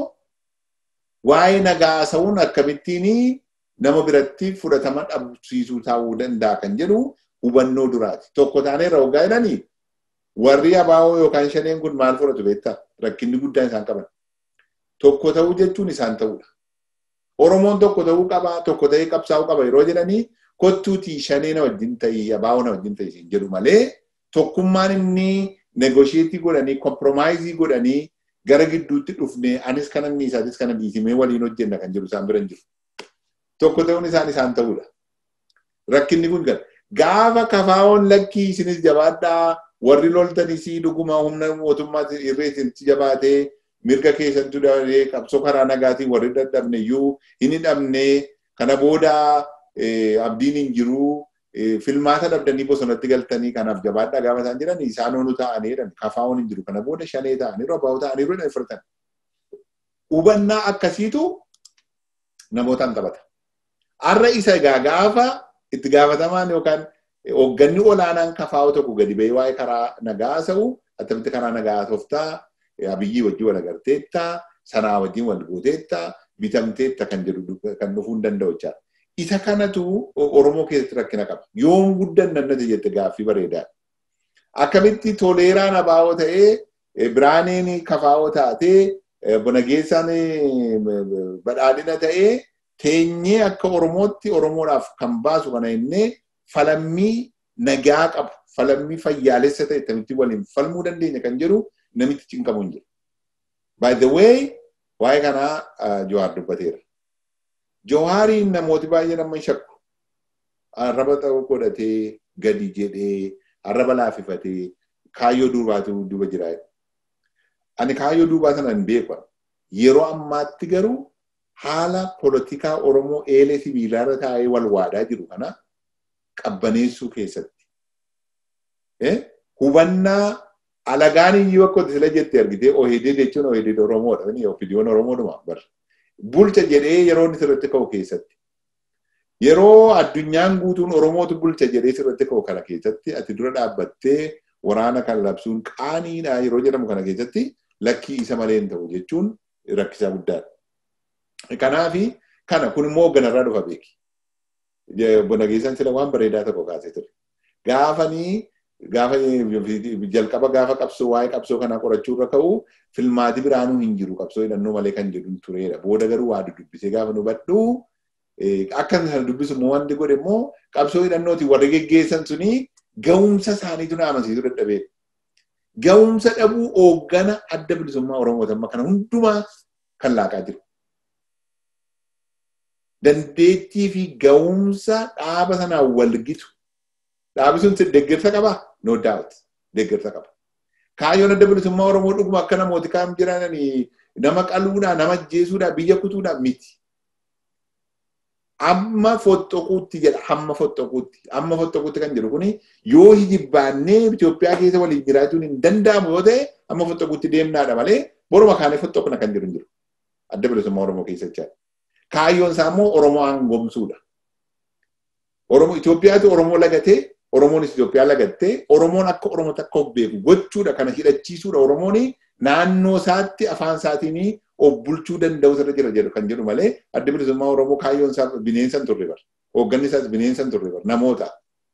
waa'ee nagaa haasa'uun akkamittiin nama biratti fudhatama dhabsiisuu ta'uu danda'a kan jedhu hubannoo duraati. Tokko taanee irra hoggaa jedhanii warri abaa'oo yookaan shaneen kun maal fudhatu beektaa? Rakkinni guddaan isaan qaban. Tokko ta'uu jechuun isaan ta'uudha. Oromoon tokko ta'uu qaba, tokko ta'ee qabsaa'uu qaba yeroo jedhanii kottuutii shanee na wajjin ta'ii, abaa'oo na wajjin ta'ii siin jedhu malee tokkummaan inni negosheetii godhanii, kompromaayizii godhanii gara gidduutti dhufnee anis kana inni isaatis kana dhiisimee waliin hojjenna kan jedhu isaan bira hin jiru. Tokko ta'uun isaan isaan ta'uudha. Rakkinni kun gara. Gaafa kafaa'oon lakkii isinis jabaadhaa warri loltanis dhuguma humna mootummaa irree isinitti jabaatee mirga keessattuu dabalee qabsoo karaa nagaatiin warri dadhabne iyyuu hin hidhamne kana booda abdiin hin jiru filmaata dhabdanii bosonatti galtanii kanaaf jabaadhaa gaafa isaan jiran isaan onu ta'anii jedhan kafaa'oon hin jiru kana booda shanee ta'anii robaa'oo ta'anii jedhan fudhatan. Hubannaa akkasiitu namootaan taphata. Har'a isa egaa gaafa itti gaafatamaan yookaan hoogganni olaanaan kafaa'oo tokko gadi ba'ee waa'ee karaa nagaa haasa'u attamitti karaa nagaa haasoftaa abiyyii wajjin wal agarteetta sanaa wajjin wal gooteetta bitamteetta kan jedhu kan dhufuu hin danda'u jechaadha. Isa kanatu Oromoo keessatti rakkina qaba. Yoom guddan nannate jette gaaffii bareedaa. Akkamitti toleeraan abaa'oo ta'ee biraaneen kafaa'oo taatee bonageessaan badhaadhina ta'ee teenyee akka Oromootti Oromoodhaaf kan baasu kana innee falammii nagaa qabu falammii fayyaalessa ta'e akkamitti waliin falmuu dandeenya kan jedhu namitti cinqamu hin jiru. By the way, waa'ee kanaa Johaar dubbateera. Johaariin namooti baay'ee nama shakku. Arraba ta'uu godhatee gadi jedhee arraba laafifatee kaayyoo duubaatu duuba jira. Ani kaayyoo duubaa sana hin beeku. Yeroo ammaatti garuu haala poolitikaa Oromoo eelee sibiilaarra taa'ee wal waadaa jiru kana qabbaneessuu keessatti. Hubannaa alagaan iyyuu akka sila jettee argitee ohedee jechuun ohedee Oromoodha. Ofidiyoon Oromoodhuma bar. Bulcha jedhee yeroo inni sirriitti ka'u keessatti. Yeroo addunyaan guutuun Oromootu bulcha jedhee sirriitti ka'u kana keessatti ati dura dhaabbattee waraana kan labsuun qaaniidha yeroo jedhamu kana keessatti lakkii isa malee hin ta'u jechuun rakkisaa guddaadha. Kanaafi kana kun immoo hoogganarraa dhufa beeki. Bonageessaan sila waan bareedaa tokko kaasee ture. Gaafanii gaafa jalqaba gaafa qabsoo waa'ee qabsoo kanaa qorachuu irra ka'u filmaati biraanuu hin jiru qabsoo hidhannoo malee kan jedhu tureera. Booda garuu waa dubbisee gaafa nu badhu akka sana dubbisu immoo wanti godhe immoo qabsoo hidhannooti warri geggeessan suni ga'umsa isaaniitu na amansiisu dadhabee. Ga'umsa dhabuu hooggana adda bilisummaa Oromoota amma kana hundumaa kan laaqaa jiru. Dandeettii fi ga'umsa dhaaba sanaan walgitu. Dhaabi sun deeggarsa qabaa? No doubt. Deeggarsa qaba. Kaayyoon adda bilisummaa Oromoo dhuguma akka namooti kaan jiran nama qaluudhaa, nama ajjeesuudhaa, biyya kutuudhaa miti. amma fottoquutti jedha hamma fottoquutti amma fottoquutti kan jedhu kuni yoo hijibbaannee Itoophiyaa keessa waliin jiraachuun hin danda'amu yoo ta'e amma fottoquutti deemnaadha malee boruma kaanee fottoqna kan jiru hin jiru adda bilisummaa Oromoo keessa jechaadha. Kaayyoon isaa immoo Oromoo hangomsuudha. Oromoo Itoophiyaatu Oromoo lagatee Oromoonis Itoophiyaa lagattee Oromoon akka Oromoo takka of beeku gochuudha kana hidhachiisuudha Oromoon naannoo isaatti afaan isaatiin of bulchuu danda'u irra jira jedhu kan jedhu malee adda bilisummaa Oromoo kaayyoon isaa bineensa hin turre bara. Hoogganni isaas bineensa hin turre bara namoota.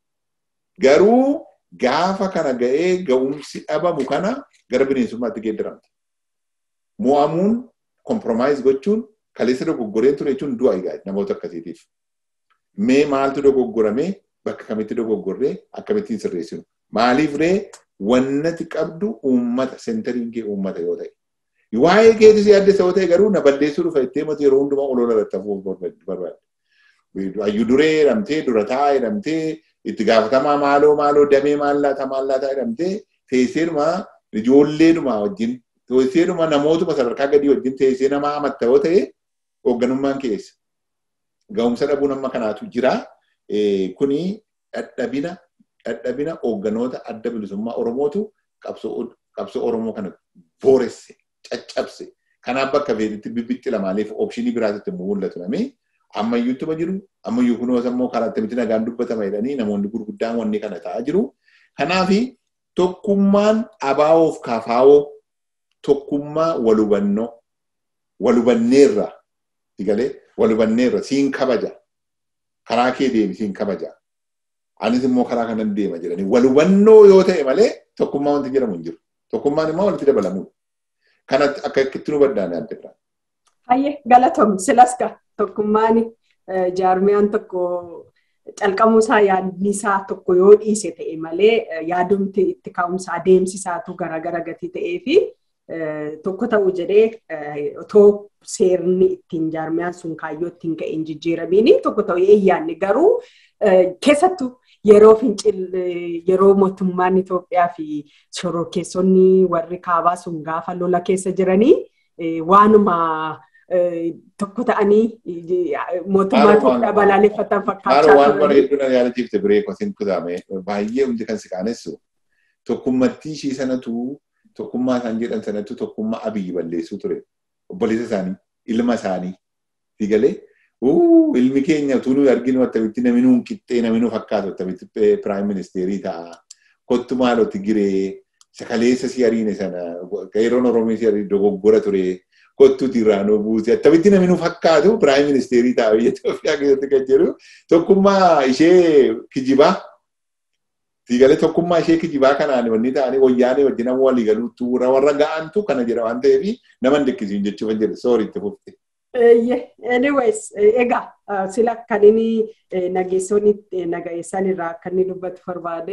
Garuu gaafa kana ga'ee ga'umsi dhabamu kana gara bineensummaatti geeddaramte. Mo'amuun kompromaayiz gochuun kaleessa dogoggoreen ture jechuun du'a egaa namoota akkasiitiif. Mee maaltu dogoggoramee bakka kamitti dogoggorree akkamittiin sirreessinu? Maaliif ree wannati qabdu uummata seentariin kee uummata yoo ta'e. Waa'ee keetis yaaddessa yoo ta'e garuu na balleessuu dhufa ittee mata yeroo hundumaa olola irratti hafuuf barbaadde. Hayyuu duree jedhamtee durataa jedhamtee itti gaafatamaa maaloo maaloo damee maallaataa maallaataa jedhamtee teesseedhuma ijoolleedhuma wajjin teesseedhuma namootuma sadarkaa gadii wajjin teessee nama hamatta yoo ta'e hoogganummaan keessa. Ga'umsa dhabuun amma kanaatu jira. Kuni dadhabina dadhabina hoogganoota adda bilisummaa Oromootu qabsoo Oromoo kana booresse caccabse. Kanaaf bakka feetitti bibbitti lamaaleef oopshinii biraatitti mul'atu namee ammayyuuttuma jiru ammayyuu kunuunsa immoo karaa itti nagaan dubbatama jedhanii namoonni gurguddaan wanni kana ta'aa jiru. Kanaaf tokkummaan abaa'oof kafaawoo tokkummaa walubannoo walubanneerra galee walubanneerra siin kabaja karaa kee deemi siin kabaja anis immoo karaa kanan deema jedhanii walubannoo yoo ta'e malee tokkummaa wanti jedhamu hin jiru. Tokkummaan immoo walitti dabalamuudha. Kanatti akka itti nu baddaane adda biraa. Hayyee galatoom silaska tokkummaan jaarmiyaan tokko calqamuusaa yaadnisaa tokko yoo dhiise ta'e malee yaadumti itti ka'umsa adeemsisaatu garaagara gatii ta'ee fi tokko ta'uu jedhee otoo seerni ittiin jaarmiyaan sun kaayyoo ittiin ka'een jijjiiramiin tokko ta'uu eeyyaanni garuu keessattuu yeroo fincil yeroo mootummaan Itoophiyaa fi shororkeessonni warri kaabaa sun gaafa lola keessa jiranii waanuma tokko ta'anii mootummaa Itoophiyaa balaaleffatan fakkaachaa turan. Waan bareedduu na yaadachiifte biree kosin kutaame baay'ee hundi kan si qaanessu tokkummattii ishii sanatu tokkummaa isaan jedhan sanatu tokkummaa abiyyi balleessuu ture. Obboleessa isaanii ilma isaanii digalee ilmi keenya utuu nuyi arginu akkamitti namni nuun qixxee namni nu fakkaatu akkamitti piraayim ministeerii ta'a. Kottu maalotti giree sakaleessa si ariine sana yeroon Oromoo si ariine dogoggora ture. Kottuuti irraanoo buuse akkamitti namni nu fakkaatu piraayim ministeerii ta'a biyya Itoophiyaa keessatti kan jedhu tokkummaa ishee kijibaa. Digalee tokkummaa ishee kijibaa kanaan wanni ta'anii wayyaanee wajjin nama walii galuutu warra ga'antu kana jedha waan ta'eef nama hin dekkisiin jechuuf hin jedhe soori itti fufte. Anyways, egaa sila kan inni nageessonni nagayeessan irraa kan inni dubbatu barbaade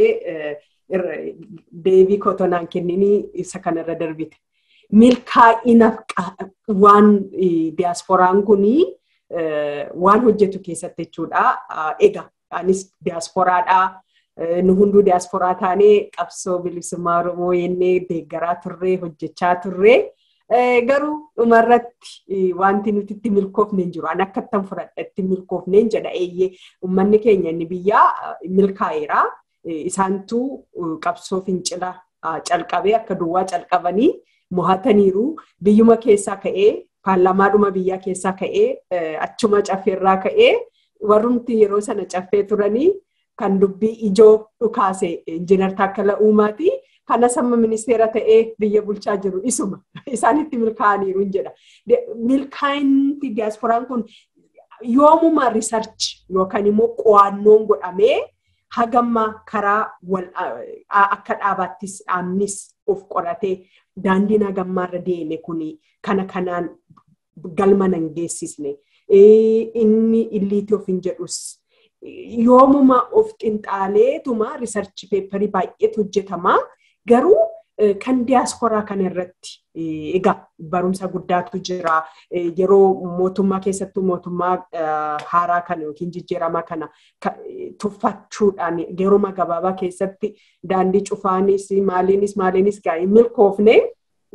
deebii kotonaan kennini isa kanarra darbite. Milkaa'ina waan diyaaspooraan kuni waan hojjetu keessatti jechuudha. Egaa anis diyaaspooraadhaa. Nu hunduu diyaaspooraa taanee qabsoo bilisummaa Oromoo yennee deeggaraa turree hojjechaa turree. garuu dhumarratti wanti nuti itti milkoofne hin jiru. Ani akka ittiin fudhadha itti milkoofne hin jedha eeyyee uummanni keenya inni biyyaa milkaa'eera. Isaantu qabsoo fincila calqabee akka duwwaa calqabanii mo'ataniiru. Biyyuma keessaa ka'ee paarlamaadhuma biyyaa keessaa ka'ee achuma caffeerraa ka'ee warrumti yeroo sana caffee turanii kan dubbii ijoo dhukaase injiinar Taakkala Uumaati. kana samma ministeera ta'ee biyya bulchaa jiru isuma isaanitti milkaa'aniiru jedha. Milkaa'inti diyaaspooraan kun yoomuma riisarchi yookaan immoo qo'annoon godhamee hagamma karaa akka dhaabaattis dhaabnis of qoratee daandiin hagammaarra deeme kun kana kanaan galma nan geessisne inni illiitii of hin jedhus yoomuma of xinxaaleetuma riisarchi peeparii baay'eetu hojjetamaa. Garuu kan diyaaspooraa kana irratti egaa barumsa guddaatu jira. Yeroo mootummaa keessattuu mootummaa haaraa kana yookiin jijjiiramaa kana tuffachuudhaan yeroo gabaabaa keessatti daandii cufaanis maaliinis maaliinis gaa'ee milkoofne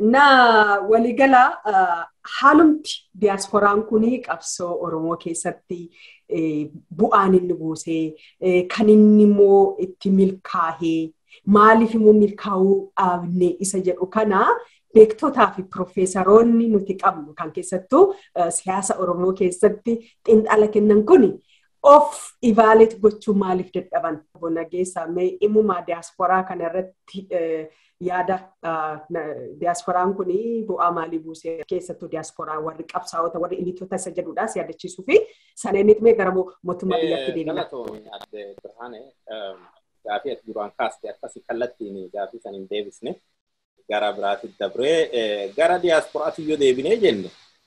Na waligala haalumti diyaaspooraan kunii qabsoo Oromoo keessatti bu'aan inni buusee kan inni immoo itti milkaa'ee maaliif immoo milkaa'uu dhaabne isa jedhu kana beektotaa fi piroofeesaroonni nuti qabnu kan keessattuu siyaasa Oromoo keessatti xiinxala kennan kuni of ivaaleet gochuu maaliif dadhaban. Bona geessaa mee dhimmumaa diyaasporaa kanarratti yaada diyaasporaan kun bu'aa maalii buusee keessattuu diyaasporaa warri qabsaa'ota warri ilitoota isa jedhudhaas yaadachiisuu fi sana inni dhimee gara mootummaa biyyaatti deebina. Galatoomii adde Birhaane gaafii ati duraan kaaste akkasii kallattiin gaafii san hin deebisne gara biraatti dabree gara diyaasporaatti yoo deebinee jenne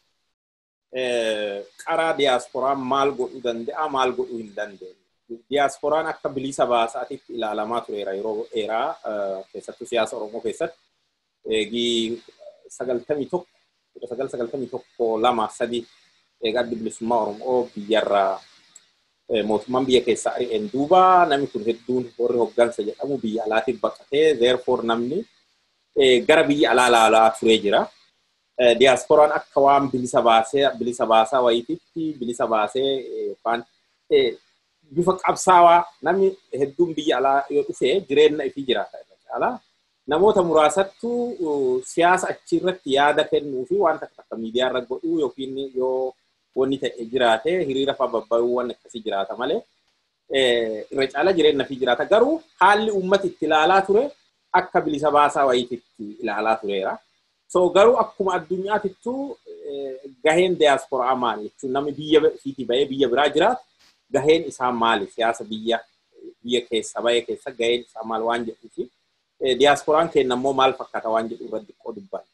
qaraa diyaasporaan maal godhuu danda'a maal godhuu hin dandeenye. Diyaasporaan akka bilisa baasaatitti ilaalamaa tureera yeroo dheeraa keessattuu siyaasa Oromoo keessatti eegii sagaltamii tokko kudha sagal sagaltamii tokko lama sadi eegaa bilisummaa Oromoo biyyarraa mootummaan biyya keessaa ari'een duuba namni kun hedduun warri hoggansa jedhamu biyya alaatiin baqatee therefore namni gara biyya alaa ilaalaa turee jira. Diyaasporaan akka waan bilisa baasee bilisa baasaa wayiititti bilisa baasee yookaan bifa qabsaawaa namni hedduun biyya alaa yoo dhufe jireenya ifii jiraata irra caalaa namoota muraasattu siyaasa achirratti yaada kennuu fi wanta akka miidiyaa irra godhuu yookiin yoo wanni ta'e jiraate hiriira fa'aa babbayuu waan akkasii jiraata malee irra caala jireenya fi jiraata garuu haalli uummati itti ilaalaa ture akka bilisa baasaa wayiititti ilaalaa tureera. So garuu akkuma addunyaatittu gaheen diyaasporaa maali jechuun namni biyya fiitii bahee biyya biraa jiraatu gaheen isaa maali siyaasa biyya biyya keessa bahee keessa gaheen isaa maal waan jedhuu fi diyaasporaan keenya immoo maal fakkaata waan jedhu irratti xiqqoo dubbanna.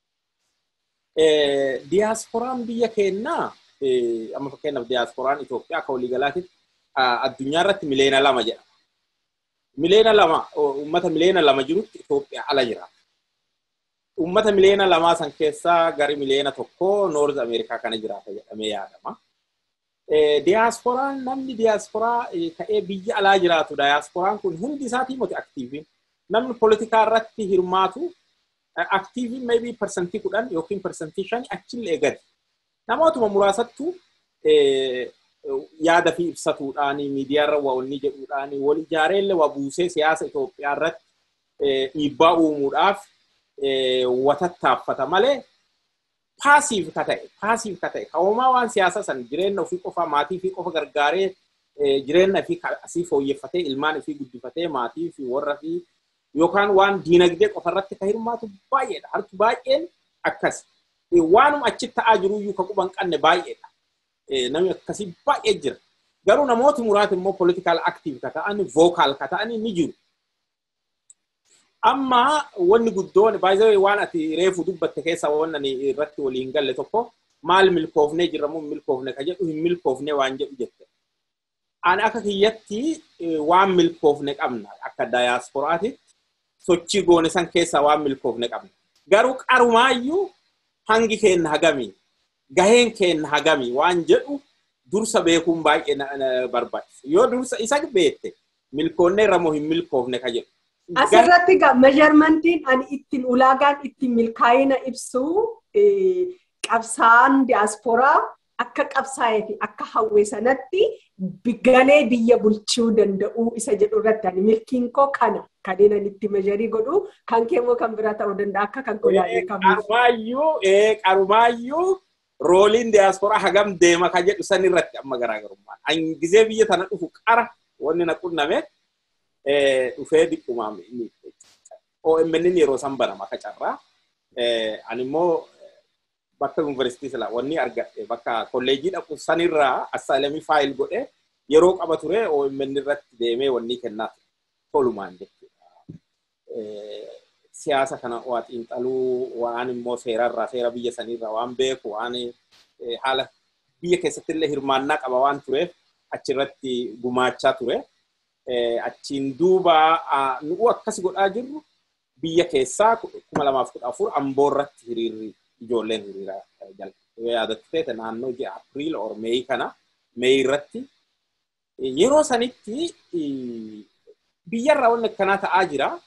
Diyaasporaan biyya keenyaa amma fakkeenyaaf diyaasporaan Itoophiyaa akka waliigalaatitti addunyaa irratti miliyoona lama jedhama. Miliyoona lama uummata miliyoona lama jirutti Itoophiyaa ala jiraata. Uummata miliyoona lamaa san keessaa gari miliyoona tokko Noorz Ameerikaa kana jiraata jedhamee yaadama. Diyaasporaan namni diyaasporaa ta'ee biyya alaa jiraatu diyaasporaan kun hundi isaatii moti aktiiviin namni poolitikaa irratti hirmaatu aktiiviin maybii parsantii kudhan yookiin parsantii shani achillee gadi. Namootuma muraasattu yaada fi ibsatuudhaani miidiyaarra waa wanni jedhuudhaani wal ijaareellee waa buusee siyaasa Itoophiyaa irratti dhiibbaa uumuudhaaf watattaaffata malee paasiif ka ta'e paasiif ka ta'e kaa'umaa waan siyaasa san jireenya ofii qofa maatii fi qofa gargaaree jireenya fi asii fooyyeffatee ilmaan ofii guddifatee maatii fi warra fi yookaan waan diinagdee qofa irratti ka hirmaatu baay'eedha. Harki baay'een akkas. Waanuma achitti ta'aa jiruyyuu ka quban qabne baay'eedha. Namni akkasii baay'ee jira. Garuu namooti muraati immoo politikaal aktiiv ka ta'an vookaal ka ta'an ni jiru. Amma wanni guddoon baay'ee waan ati reefu dubbatte keessa waan ani irratti waliin galle tokko maal milkoofnee jirra moo milkoofne ka jedhu hin milkoofne waan jedhu jette. Ani akka kiyyatti waan milkoofne qabna akka dayaasporaatitti sochii goone san keessaa waan milkoofne qabna. Garuu qarumaayyuu hangi keenna hagamii gaheen keenna hagamii waan jedhu dursa beekuun baay'ee barbaachisa. Yoo dursa isa beekte milkoonnee irra moo hin milkoofne ka jedhu. Asirratti meesharmantiin ani ittiin ulaagaan ittiin milkaa'ina ibsu qabsaan diyaasporaa akka qabsaa'ee fi akka hawwee sanatti galee biyya bulchuu danda'uu isa jedhu irratti ani milkiin koo kana kanneen ani itti meesharii godhu kan keemmoo kan biraa ta'uu danda'a akka kan godhaa beekamu. Qarumaayyuu qarumaayyuu rooliin diyaasporaa hagam deema ka jedhu san irratti amma garaagarummaa. Ani gizee biyya tana dhufu qara wanni na qunname dhufee dhiqqumaa OMN yeroo san banama akka carraa. Ani immoo bakka yuunivarsiitii sila wanni argadhe bakka kolleejii dhaqu sanirraa assaalamii faayil godhe yeroo qaba ture OMN irratti deemee wanni kennaa tolumaan jechuudha. Siyaasa kana waa xiinxaluu waan immoo seerarraa seera biyya sanirraa waan beeku waan haala biyya keessatti illee hirmaannaa qaba waan tureef achirratti gumaachaa ture. Achiin duuba nu'u akkas godhaa jirru biyya keessaa kuma lamaaf kudha afur amboo irratti hiriirri ijoolleen hiriira jalqabe. Yaadatti ta'e naannoo ji'a Apiriil or Meeyi kana Meeyi irratti yeroo sanitti biyyarraa wanni akkanaa ta'aa jira.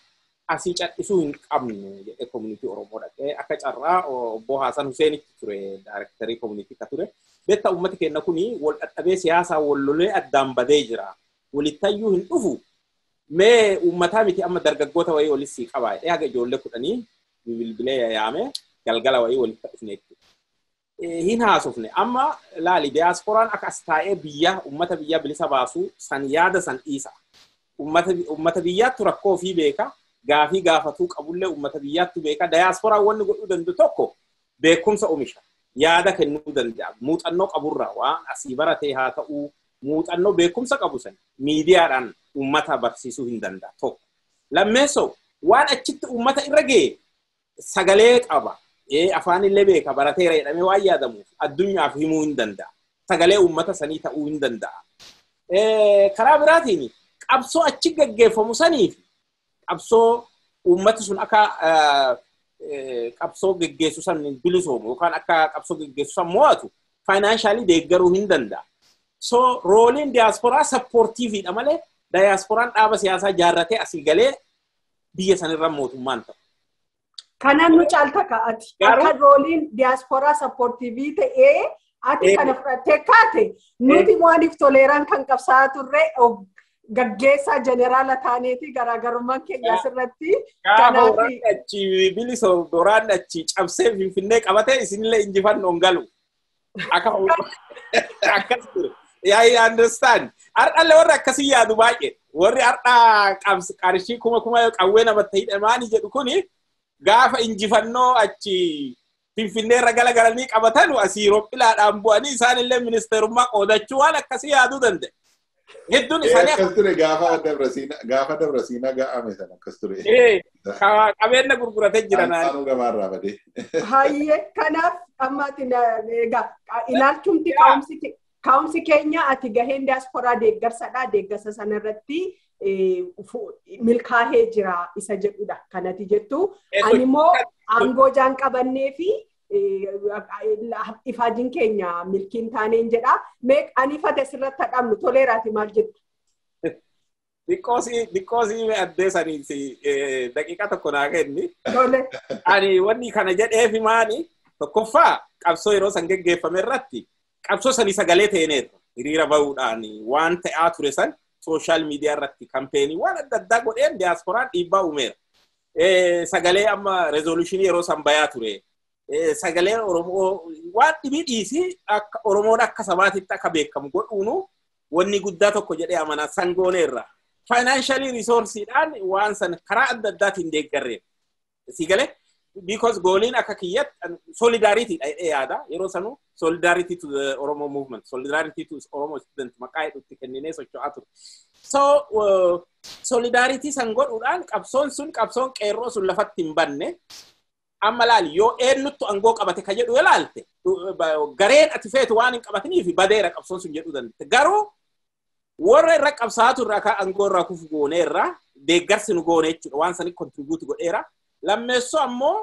asii cadhisuu hin qabnu jedhee koominitii Oromoo dhaqee akka carraa obbo Haasan Huseenitti ture daayirektarii koominitii ka ture. Beektaa uummati keenya kuni wal dhadhabee siyaasaa wal lolee addaan badee jira. Walittayyuu hin dhufu. Mee uummataa miti amma dargaggoota wayii walis sii qabaa. Haga ijoollee kudhanii bilbilee yaame galgala wayii walitti dhufne hin haasofne amma laali diyaaspooraan akka as taa'ee biyya uummata biyya bilisa baasu san yaada san dhiisa. Uummata biyyaattu rakkoo ofii beeka gaafii gaafatuu qabullee uummata biyyaattu beeka diyaaspooraan wanni godhuu danda'u tokko beekumsa oomisha yaada kennuu danda'a muuxannoo qaburra waan asii baratee haa ta'uu muuxannoo beekumsa qabu san miidiyaadhaan uummata barsiisuu hin danda'a tokko. Lammeessoo waan achitti uummata irra ga'e sagalee qaba. afaan illee beeka barateera jedhamee waan yaadamuuf addunyaaf himuu hin danda'a. Sagalee uummata sanii ta'uu hin danda'a. Karaa biraatiin qabsoo achi gaggeeffamu saniif qabsoo uummati sun akka qabsoo gaggeessu san bilisoomu yookaan akka qabsoo gaggeessu san mo'atu faayinaansaalii deeggaruu hin danda'a. So rooliin diyaasporaa sappoortiifiidha malee diyaasporaan dhaaba siyaasaa jaarratee asii galee biyya sanirra mootummaan ta'u. Kanaan nu caalta ka'ati. Akka rooliin diyaasporaa sappoortiivii ta'ee ati kana fudhattee kaate nuti waaniif toleeraan kan qabsaa'aa turre gaggeessaa jeneraala taaneeti garaagarummaan keenya asirratti. Gaafa waraanni achi bilisoo waraanni achi cabsee finfinnee qabatee isinillee injifannoon galu. Akkas ture. Yaa understand. Har'allee warri akkasii yaadu baay'ee. Warri har'aa qarshii kuma kuma qawwee namatti hidhamaanii jedhu kuni gaafa injifannoo achi finfinnee irra galagalanii qabatan asii roophilaadhaan bu'anii isaanillee ministeerummaa qoodachuu waan akkasii yaaduu danda'e. Hedduun isaanii akkas ture gaafa dabrasiina gaafa dabrasiina ga'ame sana akkas ture. Qabeenya gurguratee jira naan. Saanuu gabaarraa badee. Hayyee kanaaf ammaatiin egaa ilaalchumti kaa'umsi keenya ati gaheen diyaasporaa deeggarsadha deeggarsa sanarratti milkaa'ee jira isa jedhudha kanati jettu ani immoo aangoo jaan qabannee fi ifaajiin keenya milkiin taaneen jedha mee ani fate sirratti hadhamnu toleeraati maal jettu. Xiqqoosii addee sanii daqiiqa tokko naa kenni. Ani wanni kana jedheefi maani tokkoffaa qabsoo yeroo san geggeeffame irratti qabsoo sanii sagalee ta'eeneerra hiriira bahuudhaan waan ta'aa ture san sooshaal miidiyaa irratti kampeenii waan adda addaa godheen diyaasporaan dhiibbaa uumeera. Sagalee amma rezooluushinii yeroo san bayaa ture. Sagalee Oromoo waan dhibii dhiisii akka Oromoon akka sabaatitti akka beekamu godhuunu wanni guddaa tokko jedhee amanaa sangooneerra. Faayinaanshalii riisoorsiidhaan waan san karaa adda addaatiin deeggarree. Si galee? Because gooliin akka kiyyatti solidaaritiidha jedhee yaada. Yeroo sanuu solidarity to the Oromo movement, solidarity to Oromo student maqaa hedduutti kenninee socho'aa ture. So solidarity san godhuudhaan qabsoon sun qabsoon qeerroo sun lafatti hin banne. Amma laali yoo eenyuttu aangoo qabate ka jedhu ilaalte gareen ati feetu waan hin qabatiniif badeera qabsoon sun jedhuu dandeette. Garuu warra irra qabsaatu irraa ka aangoo irraa kufu gooneerra deeggarsi nu goone jechuudha waan sanii kontribuuti godheera. Lammeessoo ammoo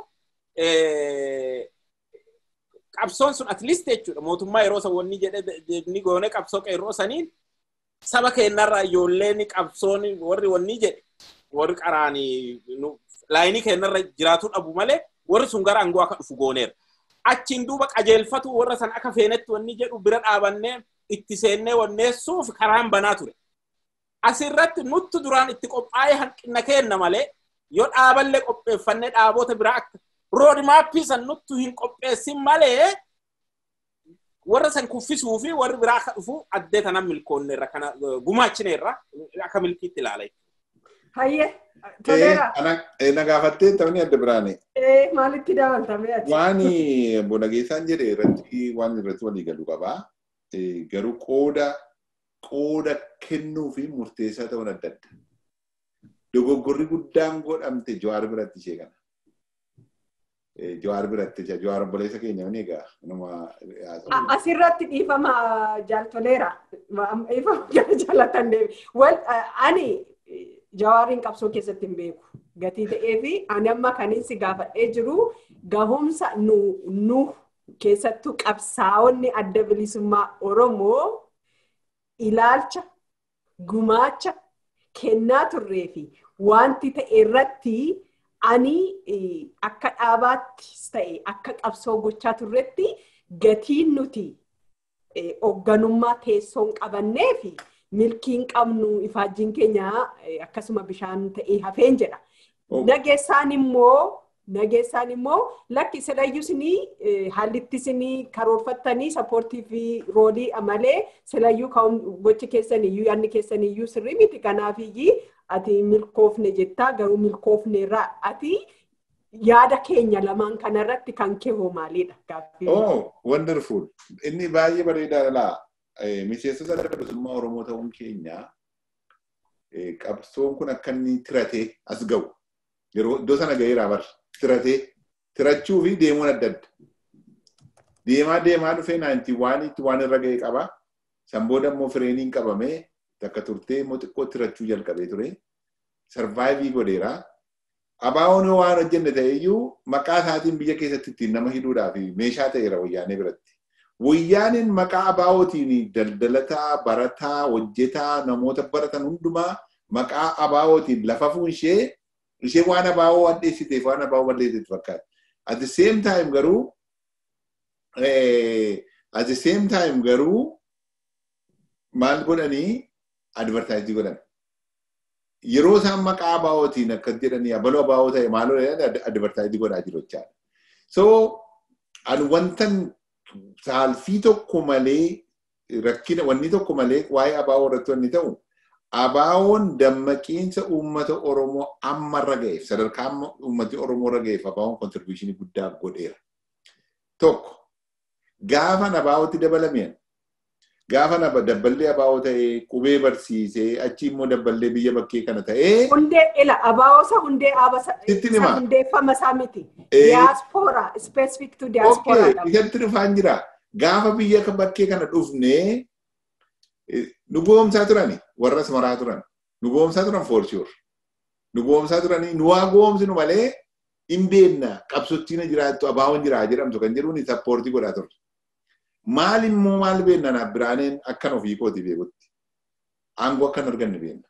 qabsoon sun at least jechuudha mootummaa yeroo san wanni jedhe ni goone qabsoo qeerroo saniin saba keenyarraa ijoolleen qabsoon warri wanni jedhe warri qaraanii laayinii keenyarra jiraatuu dhabu malee warri sun gara aangoo akka dhufu gooneera. Achiin duuba qajeelfatu warra san akka feenetti wanni jedhu bira dhaabannee itti seennee wanneessuuf karaan banaa ture. Asirratti nutti duraan itti qophaa'ee hanqina kenna malee yoo dhaaballee qopheeffannee dhaabota biraa akka roodmaappii san nutti hin qopheessin malee warra san kuffisuu fi warri biraa akka dhufu addee tanan milkoonneerra kana gumaachineerra akka milkiitti ilaala. Hayyee toleera. Na gaafattee ta'anii adda biraane. Maalitti dabaltamee ati? Waan bonageessaan jedhe irratti waan irratti walii galu qabaa. Garuu qooda qooda kennuu fi murteessaa ta'uun adda adda. dogoggorri guddaan godhamte jawaar biratti ishee kana. Jawaar biratti jawaar obboleessa keenya ni egaa nama Asirratti dhiifama jaaltoleera. Dhiifama jaalatan deebi. Wal ani jawaariin qabsoo keessatti hin beeku. Gatii ta'ee fi ani amma kanin si gaafadhee jiru gahumsa nu nu keessattuu qabsaa'onni adda bilisummaa Oromoo ilaalcha gumaacha kennaa turree fi wanti ta'e irratti ani akka dhaabaattis ta'e akka qabsoo gochaa turretti gatiin nuti hoogganummaa teessoon qabannee fi milkiin qabnu ifaajjiin keenya akkasuma bishaan ta'ee hafeen jedha. Nageessaan immoo nageessaan immoo lakki silayyuu isinii haallitti isinii karoorfattanii sappoortii fi roolii malee silayyuu gochi keessan iyyuu yaadni keessan iyyuu sirrii miti kanaafiyyii ati milkoofne jettaa garuu milkoofne irraa ati yaada keenya lamaan kanarratti kan kee hoo maalidha gaaffii. Oh, wonderful. Inni baay'ee bareedaadha laa. Miseensota adda bilisummaa Oromoo ta'uun keenya qabsoon kun akka inni tiratee as ga'u. Yeroo iddoo sana ga'eeraa bar tiratee tirachuu fi deemuun adda adda. Deemaa deemaa dhufee naantii waan itti waan irra ga'e qaba. San booda immoo fireeniin qabamee takka turtee immoo xiqqoo tirachuu jalqabee ture. Sarvaayivii godheeraa. Abaawoon waan hojjenne ta'eyyuu maqaa isaatiin biyya keessatti ittiin nama hidhuudhaaf meeshaa ta'eera wayyaanee biratti. Wayyaaniin maqaa abaawootiin daldalataa, barataa, hojjetaa, namoota baratan hundumaa maqaa abaawootiin lafa fuunshee ishee waan abaawoo addeessiteef waan abaawoo balleessiteef fakkaata. At the same time garuu at the same time garuu maal godhanii advertaayizii godhan. Yeroo isaan maqaa abaawootiin akkas jedhanii abaloo abaawoo ta'e maaloo advertaayizii godhaa jiru jechaadha. So ani wantan saalfii tokko malee rakkina wanni tokko malee waa'ee abaawoo irratti wanni ta'u abaawoon dammaqiinsa uummata Oromoo ammarra ga'eef sadarkaa amma uummati Oromoo irra ga'eef abaawoon kontribuushinii guddaa godheera. Tokko gaafa abaawootti dabalameen gaafa dabballee abaawoo ta'ee qubee barsiisee achi immoo dabballee biyya bakkee kana ta'ee. Hundee ila abaawoosa hundee abasa hundeeffama isaa miti. Diyaaspoora specific to diyaaspoora. Isatti dhufaan jira. Gaafa biyya bakkee kana dhufnee nu goomsaa turani warra asmaraa turan. Nu goomsaa turan for sure. Nu goomsaa turanii nu waa goomsinu malee hin beekna qabsottiin jiraattu abaawoon jiraa jedhamtu kan jedhuun sappoortii godhaa turre. maal immoo maal beenna naaf biraaneen akkan ofii kooti beekutti. Aangoo akkan arganne beenna.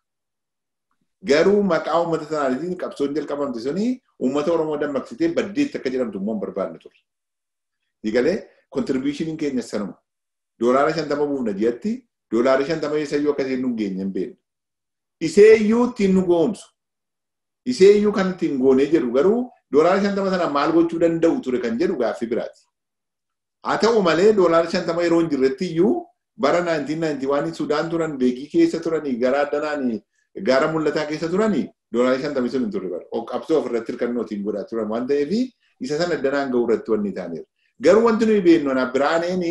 Garuu maqaa uummata sanaatiin qabsoon jalqabamte suni uummata Oromoo dammaqsitee baddeetti akka jedhamtu immoo hin barbaanne ture. Digalee kontribuushiniin keenya sanuma. Doolaara shantama buufna ji'atti doolaara shantama eessayyuu akkasii nu geenye hin beekne. Iseeyyuu ittiin nu goomsu. Iseeyyuu kan ittiin goonee jedhu garuu doolaara shantama sana maal gochuu danda'u ture kan jedhu gaaffii biraati. Haa ta'u malee doolaara shantama yeroo hin jirretti iyyuu bara 1991 Sudaan turan beekii keessa turanii gara addanaan gaara mul'ataa keessa turanii doolaara shantama sun hin turre bara. Qabsoo ofirratti hirkannootiin godhaa turan waan ta'eef isa sana addanaan ga'uu irratti wanni taaneera. Garuu wanti nuyi beeknu na biraaneen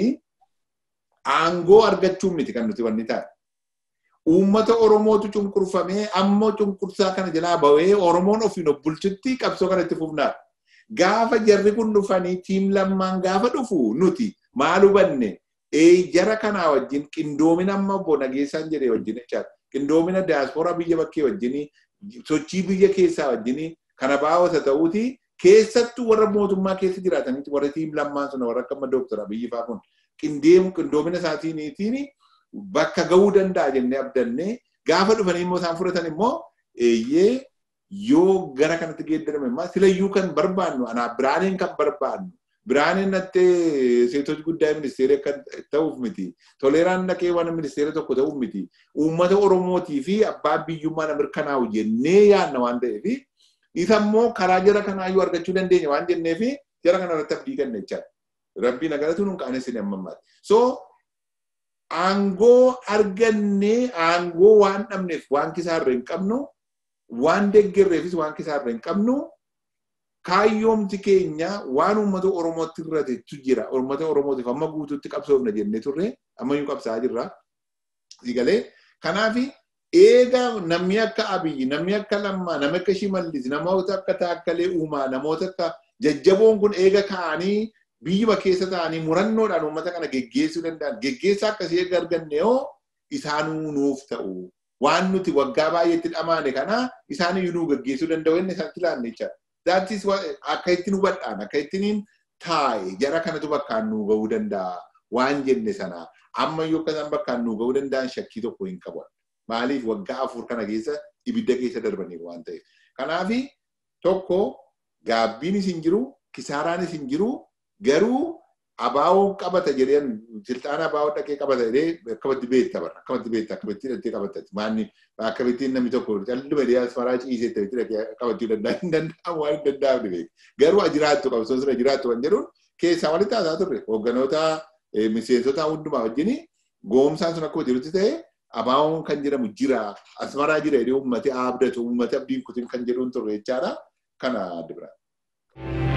aangoo argachuun miti kan nuti wanni taane. Uummata Oromootu cunqurfamee ammoo cunqursaa kana jalaa ba'ee Oromoon ofiin of bulchutti qabsoo kanatti fufnaadha. gaafa jarri kun dhufanii tiim lammaan gaafa dhufu nuti maal hubanne jara kanaa wajjin qindoomina amma obbo Nageessaan jedhee wajjin jechaadha. Qindoomina diyaaspooraa biyya bakkee wajjin sochii biyya keessaa wajjin kana baawwata ta'uuti keessattuu warra mootummaa keessa jiraatanitti warra tiim lammaan sun warra akka amma dooktora Abiyyi fa'aa kun qindeemu qindoomina isaatiiniitiin bakka ga'uu danda'a jennee abdannee gaafa dhufanii immoo isaan fudhatan immoo eeyyee yoo gara kanatti geeddarame immoo silayyuu kan barbaannu anaa biraaneen kan barbaannu biraaneen nattee seetota guddaa ministeera kan ta'uuf miti toleeraan naqee waan ministeera tokko ta'uuf miti uummata oromootii fi abbaa biyyummaa na mirkanaa'u jennee yaadna waan ta'eef isa immoo karaa jara kanaayyuu argachuu dandeenya waan jenneef jara kana irratti abdii kenna jechaadha. Rabbiin agaratu nun qaanessin ammammaati. So aangoo argannee aangoo waan dhabneef waan kisaarra hin qabnu waan deeggarreefis waan kisaarra hin qabnu kaayyoomti keenya waan uummata Oromootti irratetu jira. Uummata Oromootiif amma guutuutti qabsoofna jennee turre ammayyuu qabsaa jirra. Sigalee kanaaf eega namni akka Abiyyi, namni akka Lammaa, namni akka Shimallis, namoota akka Taakkalee Uumaa, namoota akka jajjaboon kun eega ka'anii biyyuma keessa ta'anii murannoodhaan uummata kana geggeessuu danda'an. Geggeessaa akkasii eega arganne yoo isaanuu nuuf ta'u. waan nuti waggaa baay'eetti dhamaane kana isaan iyyuu nuu gaggeessuu danda'u inni isatti ilaanne jechaadha. Daantis akka ittiin hubadhaan akka ittiin taa'e jara kanatu bakkaan nuu ga'uu danda'a waan jenne sana amma iyyuu akka isaan bakkaan nuu ga'uu danda'an shakkii tokko hin qabu. Maaliif waggaa afur kana keessa ibidda keessa darbaniiru waan ta'eef. Kanaafi tokko gaabbiin isin jiru kisaaraan isin jiru garuu abaa'oo qabata jedheen silxaana abaa'oo dhaqee qabata jedhee akkamatti beekta bara akkamatti beekta akkamatti hidhattee qabatatti maanni akkamittiin namni tokko calluma dhiyyaa asmaraa ciisee ta'e dhaqee qabachuu danda'a hin danda'amu waan hin danda'amne beeku garuu ajiraattu qabsoon sira jiraattu kan jedhuun keessaa walitti haasaa turre hoogganoota miseensota hundumaa wajjin goomsaan sun akkuma jirutti ta'e abaa'oon kan jedhamu jira asmaraa jira jedhee uummati abdatu uummati abdiin kutin kan jedhuun turre jechaadha kana adda biraa.